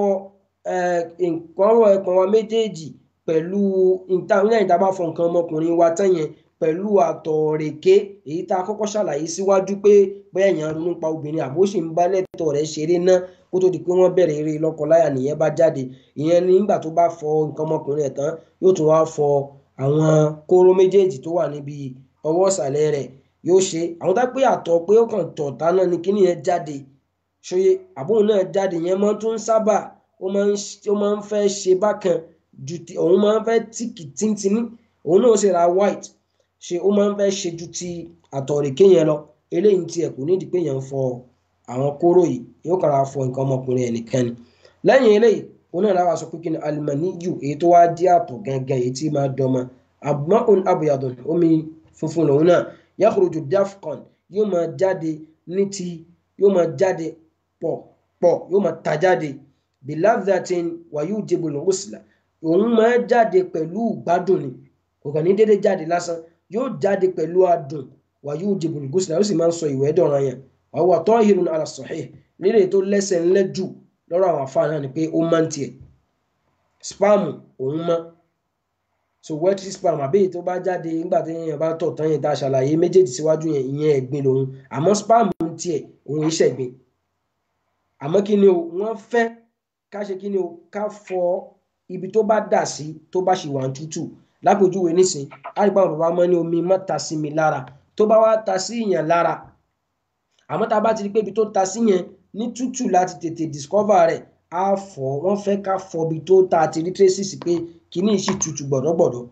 nǹkan ọ̀rọ̀ ẹ̀pọ̀n wa méjèèjì pẹ̀lú lẹ́yìn tá a bá fọ nǹkan ọmọkùnrin wa tán yẹn pẹ̀lú àtọ̀rèké èyí tá a kọ́kọ́ ṣàlàyé síwájú pé bóyá èèyàn ronú pa obìnrin àbó sì ń bá lẹ́tọ̀ rẹ̀ ṣeré ná kó tó di pé wọ́n bẹ̀rẹ̀ eré lọ́kọláya nìyẹn bá jáde ìyẹn nígbà tó bá fọ nǹkan ọmọkùnrin ẹ̀ tán yóò tún wá fọ àwọn kóró méjèèjì tó wà níbi ọwọ́ ìsàlẹ̀ rẹ̀ yóò ṣe àwọn tá pé àtọ̀ pé ó kàn tọ̀ tánà ni kíní yẹn jáde ṣòye àbóhùn náà jáde yẹn máa tún sábà ó máa ń fẹ́ ṣe bákan ju ti òun máa ń fẹ́ tíkì tíntìní òun náà ṣe ra white ṣe ó máa ń fẹ́ ṣe ju ti àtọ̀rèké yẹn lọ eléyìí tiẹ̀ kò nídìí pé yẹn ń fọ àwọn kóró yìí yóò kàrà fọ nǹkan ọmọkùnrin ẹ̀ nìkan ni lẹ́yìn eléyìí òun náà láwa sọ pé kí ni alimaniyu èyí tó wá dí àtọ̀ gangan èyí tí máa dọ́mọ abma'un abuyadun omi funfun lòun náà yakhruju dafqan yóò máa jáde ní ti yóò máa jáde pọ̀ pọ̀ yóò máa ta jáde biladhatin wa yujibu al-ghusla òun máa jáde pẹ̀lú gbádùn ni kò kàn ní dédé jáde lásán yóò jáde pẹ̀lú adùn wa yujibu al-ghusla ó sì máa ń sọ ìwẹ̀ dọ̀ràn yẹn wa huwa tahirun ala sahih lílè tó lẹ́sẹ̀ ńlẹ́ jù lọ́rọ̀ àwọn afáà náà ni pé ó máa ń tiẹ̀ spam òun mọ́ so wetry spam àbí èyí tó bá jáde nígbà tí èèyàn bá tọ̀ tán yẹn tá a ṣàlàyé méjèèjì síwájú yẹn ìyẹn ẹ̀gbin lòun àmọ́ spam ń tiẹ̀ òun iṣẹ́ ẹ̀gbin àmọ́ kí ni o wọ́n fẹ́ ká ṣe kí ni o ká fọ ibi tó bá dà sí tó bá ṣì wà ń tútù lápèjúwe nísìn àrígbà bàbá mọ́ ní omi má ta sí mi lára tó bá wá ta sí ìyàn lára àmọ́ tá a bá ti rí pé ibi tó ta sí yẹn ní tútù láti tètè discover rẹ̀ á fọ wọ́n fẹ́ ká fọ ibi tó ta àti rí traces pé kíní sì tutù gbọ̀dọ̀gbọ̀dọ̀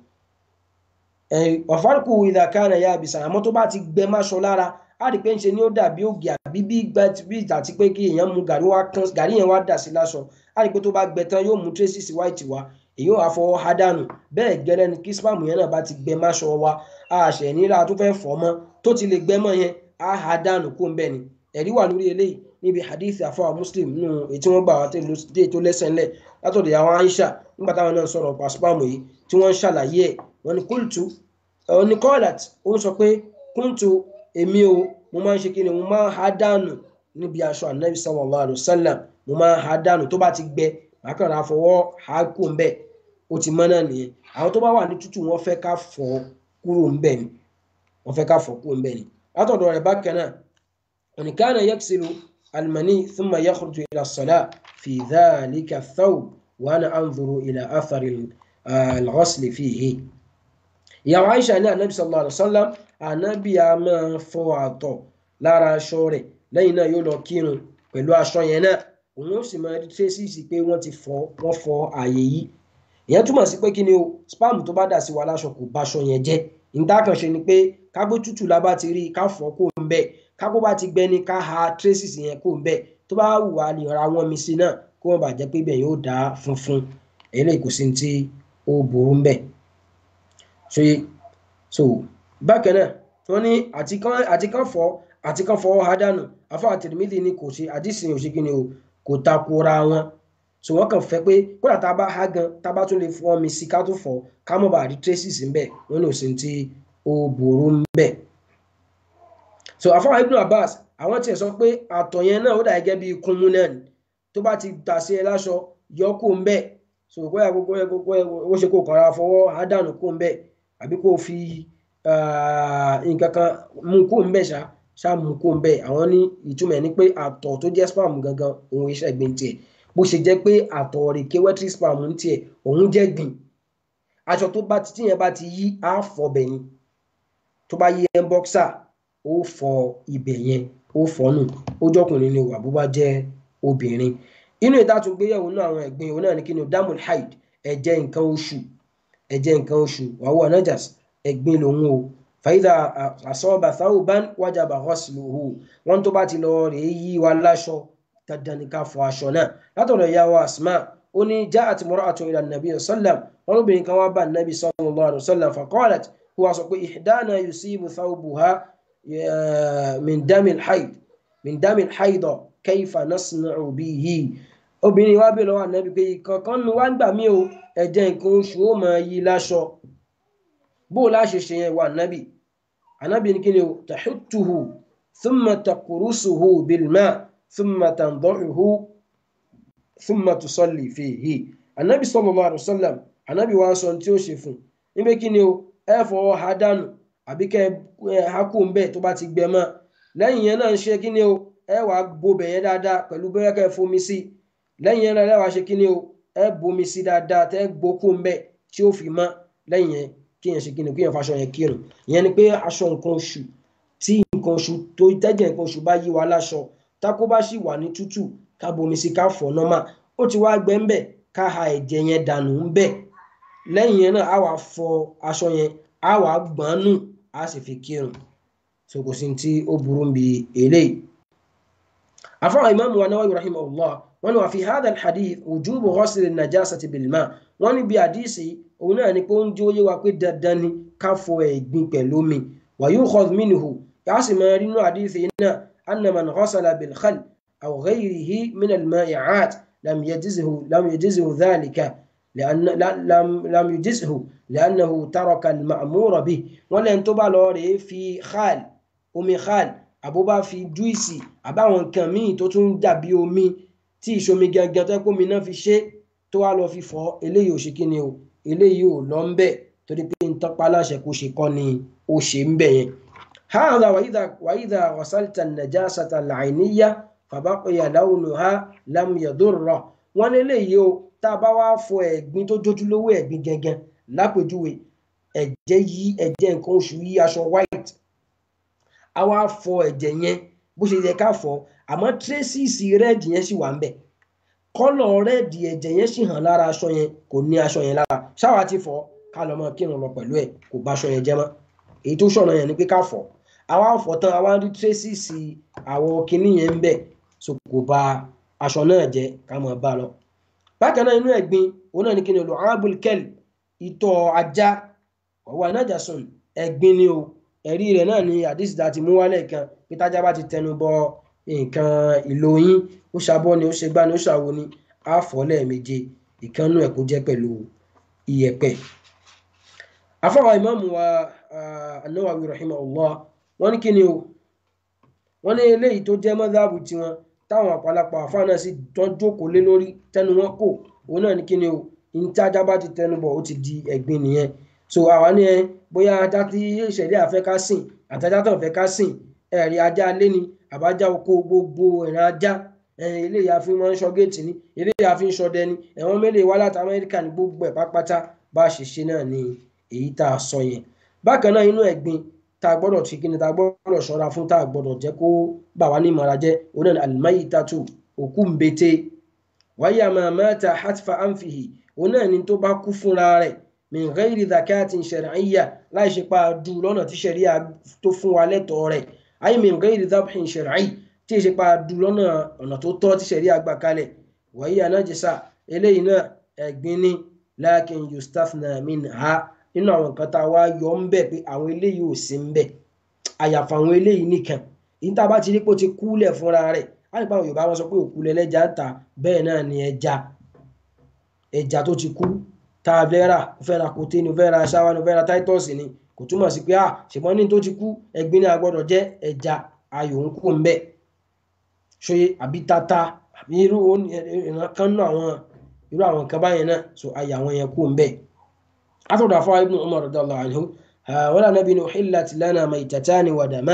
ọ̀fárùkù ìdàkánà ya àbìsà àmọ́ tó bá ti gbẹ máṣọ lára á rí pé ń ṣe ni ó dàbí ògì àbí bí ìgbà tí pé kí èèyàn mu gàrí wá kán gàrí yẹn wá dà sí láṣọ á rí pé tó bá gbẹ tán yóò mú traces white wá èyí ò á fọwọ́ há dànù bẹ́ẹ̀ gẹ́lẹ́ ni kí spam yẹn náà bá ti gbẹ máṣọ wa á ṣẹ̀ nílá tó fẹ́ fọ́ mọ́ tó ti lè gbẹ mọ́ yẹn á há dànù kó ń bẹ̀ ni ẹ̀rí wà lórí eléyìí níbi hadith àfọwà muslim nínú èyí tí wọ́n gbà wá dé tó lẹ́sẹ̀ ńlẹ̀ látọ̀dọ̀ àwọn aisha nígbà táwọn náà sọ̀rọ̀ pa spam yìí tí wọ́n ń ṣàlàyé ẹ̀ wọ́n ní kúlùtù ọ̀ ní kọ́ọ̀lát ó ń sọ pé kúntù èmi o mo máa ń ṣe kí ni mo máa ń há dànù níbi aṣọ anabi sallallahu alayhi wa sallam mo máa ń há dànù tó bá ti gbẹ màá kàn ra fọwọ́ há kú ń bẹ̀ ó ti mọ́ náà nìyẹn àwọn tó bá wà ní tútù wọ́n fẹ́ ká fọ̀ kúrò ń bẹ̀ ni wọ́n fẹ́ ká fọ̀ kúrò ń bẹ̀ ni látọ̀dọ̀ rẹ̀ bákan náà òní kánà yaksilu المني ثم يخرج إلى الصلاة في ذلك الثوب وأنا أنظر إلى أثر الغسل فيه يا عائشة أن النبي صلى الله عليه وسلم النبي ما فواتو lára aṣọ rẹ̀ lẹ́yìn náà yóò lọ kírun pẹ̀lú aṣọ yẹn náà òun ó sì máa rí tírésìsì pé wọ́n ti fọ wọ́n fọ ààyè yìí ìyẹn túmọ̀ sí pé kí ni o spam tó bá dà sí wa láṣọ kò báṣọ yẹn jẹ́ ìdákànṣe ni pé kágbó tútù la bá ti rí ká fọ kó ń bẹ́ẹ̀ kákó bá ti gbẹ ní ká ha traces yẹn kó ń bẹ tó bá wù wá lè ra wọn mi sí náà kó wọn bàjẹ́ pé bẹ́ẹ̀ yóò dá funfun eléyìí kò sí tí ó burú ń bẹ. so bákan náà wọn ní àti kan fọ àti kan fọwọ́ ha dànù afọ àtìrìmídì ni kò ṣe àdìsìn òṣè kí ni o kò takora wọn so wọn kàn fẹ́ pé kódà tá a bá ha gan tá a bá tún lè fọ mi sí ká tó fọ ká mọ̀ bá rí traces ń bẹ wọn ní òsì tí ó burú ń bẹ so àfọwọ́ ibn abbas àwọn tiẹ̀ sọ pé àtọ̀ yẹn náà ó dà gẹ́gẹ́ bí kúnmú náà ni tó bá ti tà sí ẹ láṣọ yọ kó ń bẹ̀ so bóyá gbogbo ẹ gbogbo ẹ ó ṣe kó kàrà fọwọ́ àdánù kó ń bẹ̀ àbí kó fi nǹkan kan mú kó ń bẹ̀ ṣá ṣáàmù kó ń bẹ àwọn ní ìtumọ̀ ẹ̀ ní pé àtọ̀ tó jẹ́ spam gangan òun iṣẹ́ ẹ̀gbin tiẹ̀ bó ṣe jẹ́ pé àtọ̀ rèké wetry spam ń tiẹ̀ òun jẹ́ gbìn aṣọ tó bá ti tíyẹn bá ti yí á fọ bẹ̀ ni tó bá yí ẹ̀ ń bọ́ksà ó fọ ibẹ̀ yẹn ó fọ nù ó jọkùnrin ni wà bó bá jẹ́ obìnrin inú ìdátúgbéyẹ̀wò náà àwọn ẹ̀gbin òun náà ní kí ni damul haid ẹ̀jẹ̀ nǹkan oṣù ẹ̀jẹ̀ nǹkan oṣù wàhùwà najas ẹ̀gbin lòun o fàyídà àsọ́ọ̀bà thawban wajaba ghusluhu wọn tó bá ti lọ rèé yí wa láṣọ dandan ní ká fọ aṣọ náà látọ̀dọ̀ ìyá wa asma ó ní ja'at imra'atun ila nabi sallam wọn lóbìnrin kan wá bá nabi sallallahu alaihi wasallam faqalat kó wa sọ pé ihdana yusibu thawbuha min damil haid min damil haida kayfa nasna'u bihi obìnrin wa bèèrè lọ́wọ́ ànábì pé kankan nu wá ń gbà mí o ẹ̀jẹ̀ nǹkan oṣù ó máa yí láṣọ bó láṣẹ ṣe yẹn wà ànábì ànábì ní kí ni o tahuttuhu thumma taqurusuhu bilma thumma tandahuhu thumma tusalli fihi ànábì sallallahu alaihi wasallam ànábì wa sọ tí ó ṣe fún níbẹ̀ kí ni o ẹ fọwọ́ ha dànù àbí kẹ ẹ hákù ń bẹ̀ tó bá ti gbẹ mọ́ lẹ́yìn yẹn náà ń ṣe kí ni o ẹ wàá gbobẹ̀ yẹn dáadáa pẹ̀lú bẹ́ẹ̀ kẹ́ fomi sí i lẹ́yìn yẹn lẹ́wà ṣe kí ni o ẹ bomi sí dáadáa tẹ́ gbókó ń bẹ̀ tí ó fi mọ́ lẹ́yìn yẹn kí yẹn ṣe kí ni kí yẹn faṣọ yẹn kírun ìyẹn ni pé aṣọ nǹkan oṣù tí nǹkan oṣù tó tẹ́jẹ̀ nǹkan oṣù bá yí wa láṣọ tákó bá sì wà ní tútù ká bomi sí ká fọ̀ nọ́mà ó ti wá gbẹ ń bẹ̀ ká ha ẹ̀jẹ̀ yẹn dànù ń bẹ̀ lẹ́yìn yẹn náà á wà fọ aṣọ yẹn á wà gbọ́n nù á sì fi kírun so kò sí tí ó burú bí eléyìí afọ imaamu wa Nawawi rahimahullah wọn wà fi hadha alhadith wujubu ghusl an-najasati bilma wọn ní bí àdìsí òun náà ni pé ó ń jẹ́ òye wa pé dandan ni ká fọ ẹ̀gbin pẹ̀lú omi wa yukhadh minhu yàá sì máa rí inú àdìsí náà anna man ghasala bil khal aw ghayrihi min al-ma'i'at lam yajizhu lam yajizhu dhalika لأن لم لم يجزه لأنه ترك المأمور به ولن تبالو ري في خال omi khal àbó bá fi júìsì àbáwọn nǹkan míì tó tún dàbí omi tí ìṣomi gangan tó kó mi náà fi ṣe tó wá lọ fi fọ eléyìí ò ṣe kí ni o eléyìí ò lọ ń bẹ torí pé n tọpa aláṣẹ kó ṣe kọ́ ni ó ṣe ń bẹ yẹn. هذا وإذا وإذا غسلت النجاسة العينية فبقي لونها لم يضره wọ́n ní eléyìí o tá a bá wá fọ ẹ̀gbin tó jójúlówó ẹ̀gbin gangan lápèjúwe ẹ̀jẹ̀ yí ẹ̀jẹ̀ nǹkan oṣù yí aṣọ white a wá fọ ẹ̀jẹ̀ yẹn bó ṣe yẹ ká fọ àmọ́ tírésìsì rẹ́ẹ̀dì yẹn sì wà ń bẹ̀ kọ́lọ̀ rẹ́ẹ̀dì ẹ̀jẹ̀ yẹn sì hàn lára aṣọ yẹn kò ní aṣọ yẹn lára ṣáwa ti fọ ká lọ mọ kírun lọ pẹ̀lú ẹ̀ kò bá aṣọ yẹn jẹ́ mọ́ èyí tó ṣọ̀nà yẹn ni pé ká fọ àwa fọ tán àwa rí tírésìsì àwọ̀ kinní yẹn ń bẹ̀ so kò bá aṣọ náà jẹ́ ká mọ̀ bá lọ. bákan náà inú ẹ̀gbin òun náà ni kí ni lu'abul kalb ìtọ̀ ajá ọ̀wọ́ anájàsùn ẹ̀gbin ni o ẹ̀rí rẹ̀ náà ni àdìsí ta ti mú wálẹ̀ kan pé tájá bá ti tẹnu bọ nǹkan ìlò yín ó ṣàbọ̀ ni ó ṣe gbá ni ó ṣàwo ni á fọ̀ lẹ́ẹ̀méje ìkànnù ẹ̀ kó jẹ́ pẹ̀lú iyẹ̀pẹ̀. afọwọ́ ìmáàmù wa An-Nawawi rahimahullah wọ́n ní kí ni o wọ́n ní eléyìí tó jẹ́ mọ́dáàbù tiwọn táwọn àpàlàpà àfáà náà sì tán jókòó lé lórí tẹnu wọn kò òun náà ní kí ni o ní tájá bá ti tẹnu bọ̀ ó ti di ẹ̀gbin nìyẹn so àwa ní ẹ bóyá ajá tí ìṣẹ̀lẹ̀ àfẹ́ ká sìn àtajá tó ń fẹ́ ká sìn ẹ̀rí ajá lé ni àbájá oko gbogbo ìran ajá eléyìí àfi máa ń ṣọ́ géètì ni eléyìí àfi ń ṣọdẹ ni ẹ̀wọ̀n mélòó wá láti amẹ́ríkà ní gbogbo ẹ̀ pápátá bá a ṣe ṣe náà ni èyí tá a sọ yẹn bákan náà inú ẹ̀gbin tá a gbọ́dọ̀ ṣe kíni tá a gbọ́dọ̀ ṣọ́ra fún tá a gbọ́dọ̀ jẹ́ kó bà wá ní ìmọ̀ra jẹ́ òun náà àlùmáyì tatu òkú ń bete wáyà máa mata hatfa anfihi òun náà ni tó bá kú fúnra rẹ̀ min ghairi zakatin shar'iyya láì ṣe pa du lọ́nà tí ṣẹ̀ríà tó fún wa lẹ́tọ̀ọ́ rẹ̀ ay min ghairi dhabhin shar'i tí ṣe pa du lọ́nà ọ̀nà tó tọ́ tí ṣẹ̀ríà gbà kalẹ̀ wa hiya najisa eléyìí náà ẹ̀gbin ni lakin yustafna minha nínú àwọn nǹkan tá a wá yọ ń bẹ̀ pé àwọn eléyìí ò sí ń bẹ̀ àyàfà àwọn eléyìí nìkan yìí tá a bá ti rí pé ó ti kúlẹ̀ fúnra rẹ̀ á lè pa àwọn Yorùbá wọn sọ pé òkú lẹ́lẹ́jà ń ta bẹ́ẹ̀ náà ni ẹja ẹja tó ti kú tá a fẹ́ rà ó fẹ́ ra kòté ni ó fẹ́ ra ṣáwá ni ó fẹ́ ra titus ni kò túmọ̀ sí pé à ṣùgbọ́n ní tó ti kú ẹ̀gbin ní agbọ́dọ̀ jẹ́ ẹja ayò ń kú ń bẹ̀ ṣe àbí tata àbí irú ìran kan náà àwọn irú àwọn nǹkan báyẹn náà so ayà àwọn yẹn kú ń bẹ̀. atọ́dọ̀ afọ́ ibn Umar radiyallahu anhu wọn lànà bí ní uhillat lana maytatani wa daman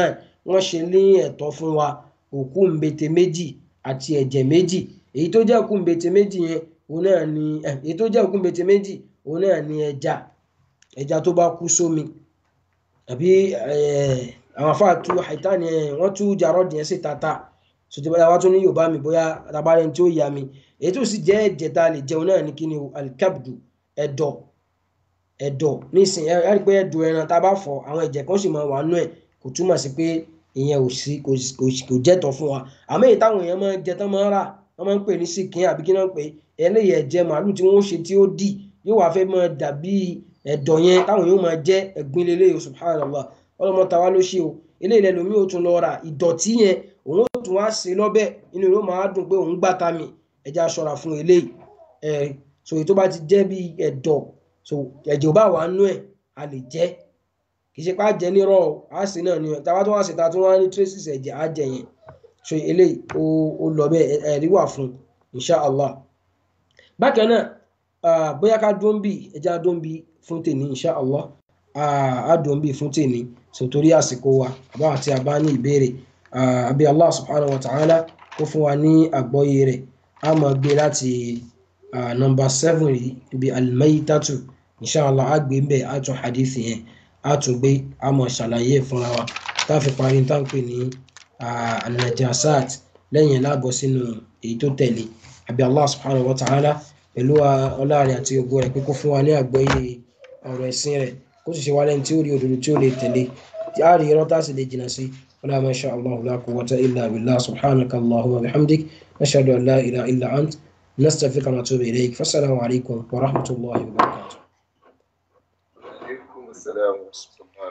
wọ́n ṣe ní ẹ̀tọ́ fún wa òkú ńbete méjì àti ẹ̀jẹ̀ méjì èyí tó jẹ́ òkú ńbete méjì yẹn òun náà ni èyí tó jẹ́ òkú ńbete méjì òun náà ni ẹja ẹja tó bá kú sómi àbí àwọn afáà tú àìtá ni wọ́n tú jarọ́ọ̀dì yẹn sí tata sọtí báyà wá tún ní yorùbá mi bóyá tabarẹ́ tí ó yà mí èyí tó sì jẹ́ ẹ̀jẹ̀ tá a lè jẹun náà ní kí ni alikabdu ẹ̀dọ̀ ẹ̀dọ̀ nísìnyí ẹ rí i pé ẹ̀dọ̀ ẹran tá a bá fọ àwọn ẹ̀jẹ̀ kan sì máa wà nú ẹ̀ kò túmọ̀ sí pé ìyẹn ò sí kò jẹ́tọ̀ fún wa àmọ́ èyí táwọn èèyàn máa ń jẹ tán máa ń rà wọ́n máa ń pè ní síkìn àbí kí náà pé eléyìí ẹ̀jẹ̀ màálù tí wọ́n ṣe tí ó dì yóò wá fẹ́ máa dàbí ẹ̀dọ̀ yẹn táwọn yóò máa jẹ́ ẹ̀gbin lélẹ́yìí subhanallah ọlọ́mọ tàwa ló ṣe o eléyìí lẹ́nu mi ò tún lọ ra ìdọ̀tí yẹn òun ó tún wá sí lọ́bẹ̀ inú ló máa dùn pé òun gbàtà mi ẹja ṣọ́ra fún eléyìí ẹ̀ so èyí tó bá ti jẹ́ bí ẹ̀dọ̀ so ẹ̀jẹ̀ ò bá wà nú ẹ̀ a lè jẹ́ kì í ṣe pé a jẹ nírọ̀ a sì náà ni tàbá tó wá sí ta tó wá ní traces ẹ̀jẹ̀ a jẹ yẹn so eléyìí ó ó lọ bẹ́ẹ̀ ẹ̀rí wà fún inshallah bákan náà bóyá ká dún bí ẹja dún bí fún tèmi inshallah a dún bí fún tèmi so torí àsìkò wa àbá àti àbá ní ìbéèrè àbí allah subhanahu wa ta'ala kó fún wa ní àgbọ́yé rẹ̀ a máa gbé láti nọmba seven yìí ibi almaytatu inshallah a gbé mbẹ a tún hadith yẹn a tún gbé a máa ṣàlàyé fúnra wa tá a fi parí tá à ń pè ní anajasat lẹ́yìn láàbọ̀ sínú èyí tó tẹ̀lé àbí allah subhanahu wa ta'ala pẹ̀lú ọlá rẹ̀ àti ògo rẹ̀ pé kó fún wa ní àgbọ́yé ọ̀rọ̀ ẹ̀sìn rẹ̀ kó sì ṣe wá lẹ́ni tí ó rí òdodo tí ó lè tẹ̀lé tí a rí irọ́ tá a sì lè jìnnà sí ولا ما شاء الله لا قوة إلا بالله سبحانك اللهم وبحمدك نشهد أن لا إله إلا أنت نستغفرك ونتوب إليك فالسلام عليكم ورحمة الله وبركاته وعليكم السلام ورحمة الله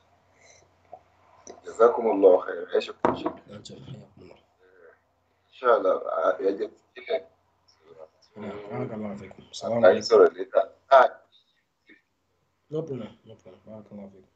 جزاكم الله خير عيشكم شكرا أنتم حياكم الله إن شاء الله يجب بارك الله فيكم السلام أي عليكم سورة لتا آه. no problem no problem بارك الله فيكم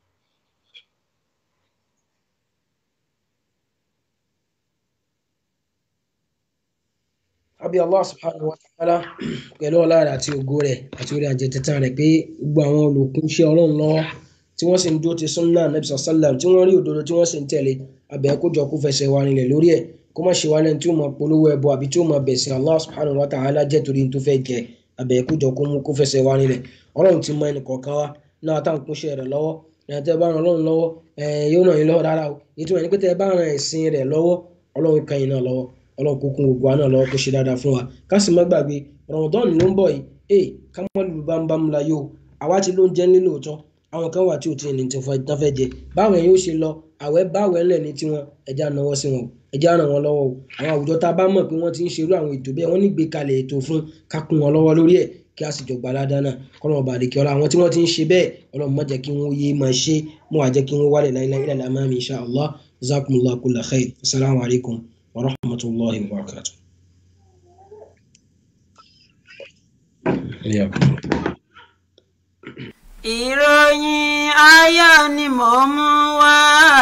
àbí allah subhanahu wa ta'ala pẹ̀lú ọlá rẹ̀ àti ògo rẹ̀ àti orí àjẹtẹ̀tàn rẹ̀ pé gbogbo àwọn olùkúnṣẹ́ ọlọ́run lọ́wọ́ tí wọ́n sì ń dúró ti sunna nabi sallam tí wọ́n rí òdodo tí wọ́n sì ń tẹ̀lé abẹ́ kójọ kó fẹsẹ̀ wa nílẹ̀ lórí ẹ̀ kó má ṣe wá lẹ́nu tí ó máa polówó ẹbọ àbí tí ó máa bẹ̀sìn allah subhanahu wa ta'ala jẹ́ torí tó fẹ́ jẹ abẹ́ kójọ kó mú kó fẹsẹ̀ wa nílẹ̀ ọlọ́run ti mọ ẹnì kọ̀ọ̀kan wa náà tá à ń kúnṣẹ́ rẹ̀ lọ́wọ́ ẹ̀ tẹ́ bá ran ọlọ́run lọ́wọ́ ẹ̀ yóò ràn yín lọ́wọ́ rárá o ètò ẹ̀ ní pé tẹ́ bá ran ẹ̀sìn rẹ̀ lọ́wọ́ ọlọ́run kan yín náà lọ́wọ́ ọlọ́run kó kún gbogbo àná lọ́wọ́ kó ṣe dáadáa fún wa ká sì má gbàgbé Ramadan ló ń bọ̀ yìí ee ká má lù bámbám la yóò àwa ti ló ń jẹ́ nílò òótọ́ àwọn kan wà tí ò tí ì ní tí wọ́n fẹ́ jẹ báwọn yóò ṣe lọ àwẹ̀ báwẹ̀ ńlẹ̀ ní tiwọn ẹja náwó sí wọn ẹja ràn wọn lọ́wọ́ o àwọn àwùjọ tá a bá mọ̀ pé wọ́n ti ń ṣerú àwọn ètò bẹ́ẹ̀ wọ́n ní gbé kalẹ̀ ètò fún ká kún wọn lọ́wọ́ lórí ẹ̀ kí a sì jọ gbà ládàá náà kọ́nà ọba àdèkè ọ̀la àwọn tí wọ́n ti ń ṣe bẹ́ẹ̀ ọlọ́run má jẹ́ kí wọ́n yé máa ṣe mọ́ àjẹ́ kí wọ́n wálẹ̀ láìláì ilẹ̀ àmàmì insha Allah jazakumullahu kulla khair assalamu alaikum wa rahmatullahi wa barakatuh. Yeah. ìròyìn ayọ̀ ni mò ń mú wá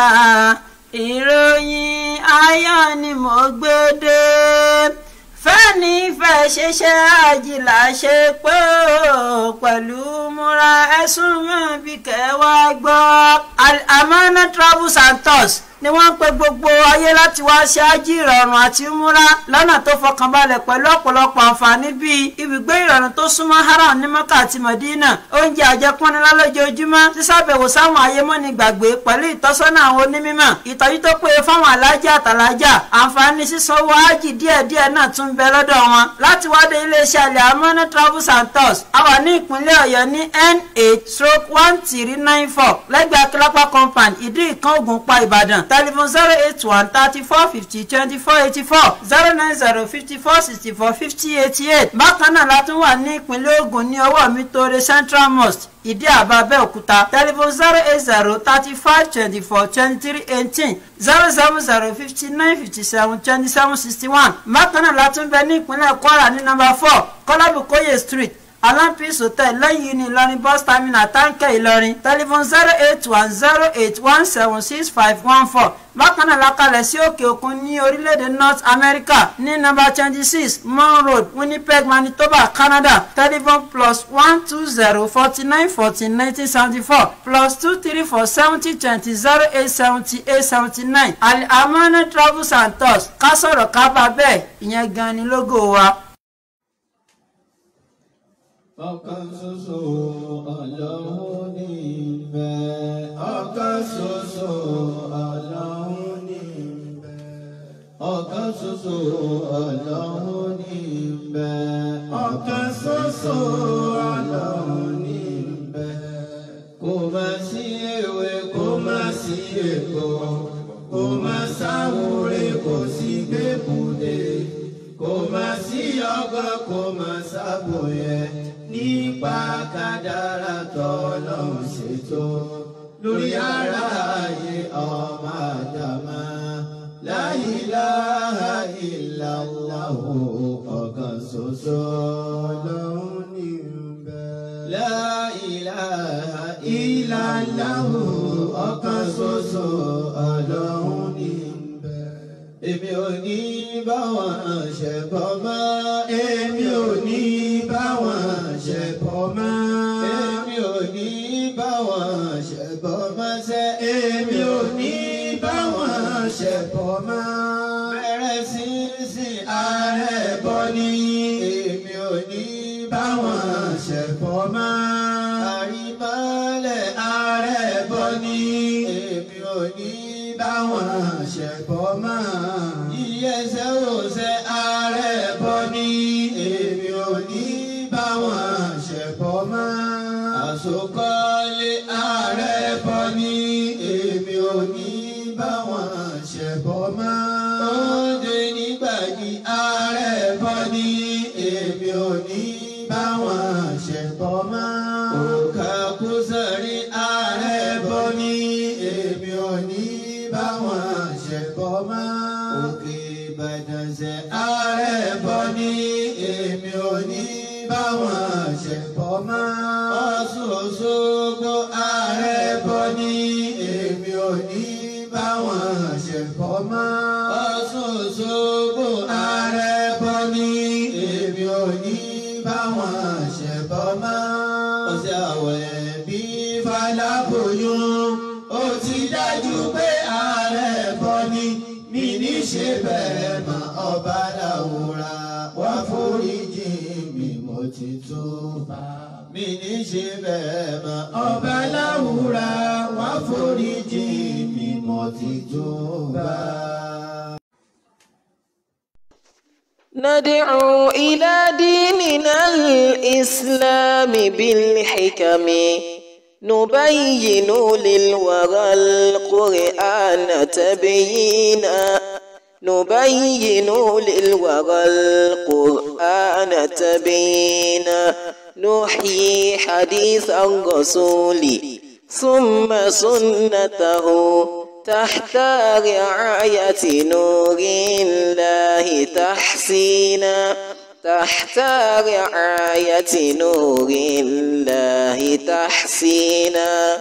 ìròyìn ayọ̀ ni mò ń gbé dé fẹ́ni fẹ́ ṣiṣẹ́ àjìlá ṣe pé ó pẹ̀lú múra ẹ̀sùn mọ́ bí kẹwàá gbọ́ Al-Amana Travels and Tours ni wọ́n ń pe gbogbo ayé láti wá ṣe ájì ìrọ̀rùn àti múra lọ́nà tó fọkànbalẹ̀ pẹ̀lú ọ̀pọ̀lọpọ̀ àǹfààní bíi ibùgbé ìrọ̀rùn tó súnmọ́ haram ní mọ́kà àti mọ̀dínà oúnjẹ àjẹpọ́nilá lójoojúmọ́ sísàbẹ̀wò sáwọn ayémọ́ni gbàgbé pẹ̀lú ìtọ́sọ́nà àwọn onímọ̀ ìtọ́jú tó péye fáwọn alájà àtàlájà àǹfààní sísanwó ájì díẹ̀díẹ̀ náà tún bẹ lọ́dọ̀ wọn láti wá dé iléeṣẹ́ Al-Amana Travels and Tours a wà ní ìpínlẹ̀ ọ̀yọ́ ní n8 stroke one three nine four lẹ́gbẹ̀ẹ́ akílápá compound ìdí ìkan ògùnpá ìbàdàn telephone zero eight one thirty four fifty twenty four eighty four zero nine zero fifty four sixty four fifty eighty eight bákan náà la tún wà ní ìpínlẹ̀ Ògùn ní ọwọ́ mi tóore Central Mosque ìdí àbá Abẹ́òkúta telephone zero eight zero thirty five twenty four twenty three eighteen zero seven zero fifty nine fifty seven twenty seven sixty one bákan náà la tún bẹ ní ìpínlẹ̀ Kwara ní nọ́mbà four Kọ́lábùkóyè street alampis hotel lẹ́yìn ní ìlọrin bus terminal táǹkẹ́ ìlọrin telephone zero eight one zero eight one seven six five one four bákan náà lakalẹ̀ sí òkè òkun ní orílẹ̀-èdè north america ní nọ́mbà twenty six mon road winnipeg manitoba canada telephone plus one two zero forty nine fourteen nineteen seventy four plus two three four seventy twenty zero eight seventy eight seventy nine amana travels and tours ká sọ̀rọ̀ ká bá bẹ́ẹ̀ ìyẹn gan ni lógo wa. ọ̀kan ṣoṣo ọlọ́run ní ìbẹ̀. ọ̀kan ṣoṣo ọlọ́run ní ìbẹ̀. ọ̀kan ṣoṣo ọlọ́run ní ìbẹ̀. ọ̀kan ṣoṣo ọlọ́run ní ìbẹ̀. kò má sí ewé kò má sí èkó kò má sáwúre kò sí gbẹ́kúdé kò má sí ọgbọ́n kò má sábòyẹ nípa kádàrá tọ́lọ́run ṣètò lórí ara ayé ọmọ àdàmà la ilaha illallah ọ̀kan ṣoṣo ọlọ́run ní bẹ̀. la ilaha illallah ọ̀kan ṣoṣo ọlọ́run ní bẹ̀. èmi ò ní bá wọn ṣẹbọ mọ́ èmi ò ní bá wọn ṣẹbọ mọ́ èmi ò ní bá wọn ṣẹbọ mọ́ sẹ́ èmi ò ní bá wọn ṣẹbọ mọ́ bẹ̀rẹ̀ sí sí ààrẹ bọ́ ní èmi ò ní bá wọn ṣẹbọ mọ́ àrímọ́lẹ̀ ààrẹ bọ́ ní èmi ò ní bá wọn ṣẹbọ mọ́ ìyẹsẹ̀ òṣè ààrẹ bọ́ ní èmi ò ní bá wọn ṣẹbọ mọ́ àsokọ́lé ààrẹ bọ́ ní èmi ò ní bá wọn ṣẹbọ mọ́ oúnjẹ nígbàdí ààrẹ bọ́ ní èmi ò ní bá wọn ṣẹbọ mọ́ òǹkà kúsàrí ààrẹ bọ́ ní èmi ò ní bá wọn ṣẹbọ mọ́ òkè ìbàdàn ṣe ààrẹ bọ́ ní èmi ò ní bá wọn ṣẹbọ mọ́ ọ̀ṣun òṣogbo ààrẹ bọ́ ní èmi ò ní bá wọn ṣẹbọ mọ́ ọ̀ṣun òṣogbo ààrẹ bọ́ ní èmi ò ní bá wọn ṣẹbọ mọ́ ọ̀sẹ̀ àwẹ̀ bí faláboyún ó ti dájú pé ààrẹ bọ́ ní mi ní ṣe bẹ́ẹ̀ mọ́ ọba làwòrà wá foríjì mi mo ti tó bá mi ní ṣe bẹ́ẹ̀ mọ́ ọba làwòrà wá foríjì mi mo ti tó bá. ندعو إلى ديننا الإسلام بالحكم نبين للورى القرآن تبيينا نبين للورى القرآن تبيينا نحيي حديث الرسول ثم سنته تحت رعاية نور الله تحسينا تحت رعاية نور الله تحسينا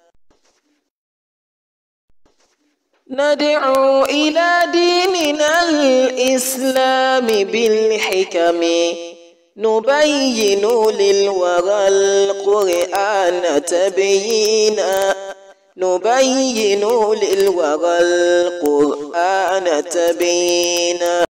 ندعو إلى ديننا الإسلام بالحكم نبين للورى القرآن تبيينا نبين للورى القرآن تبيينا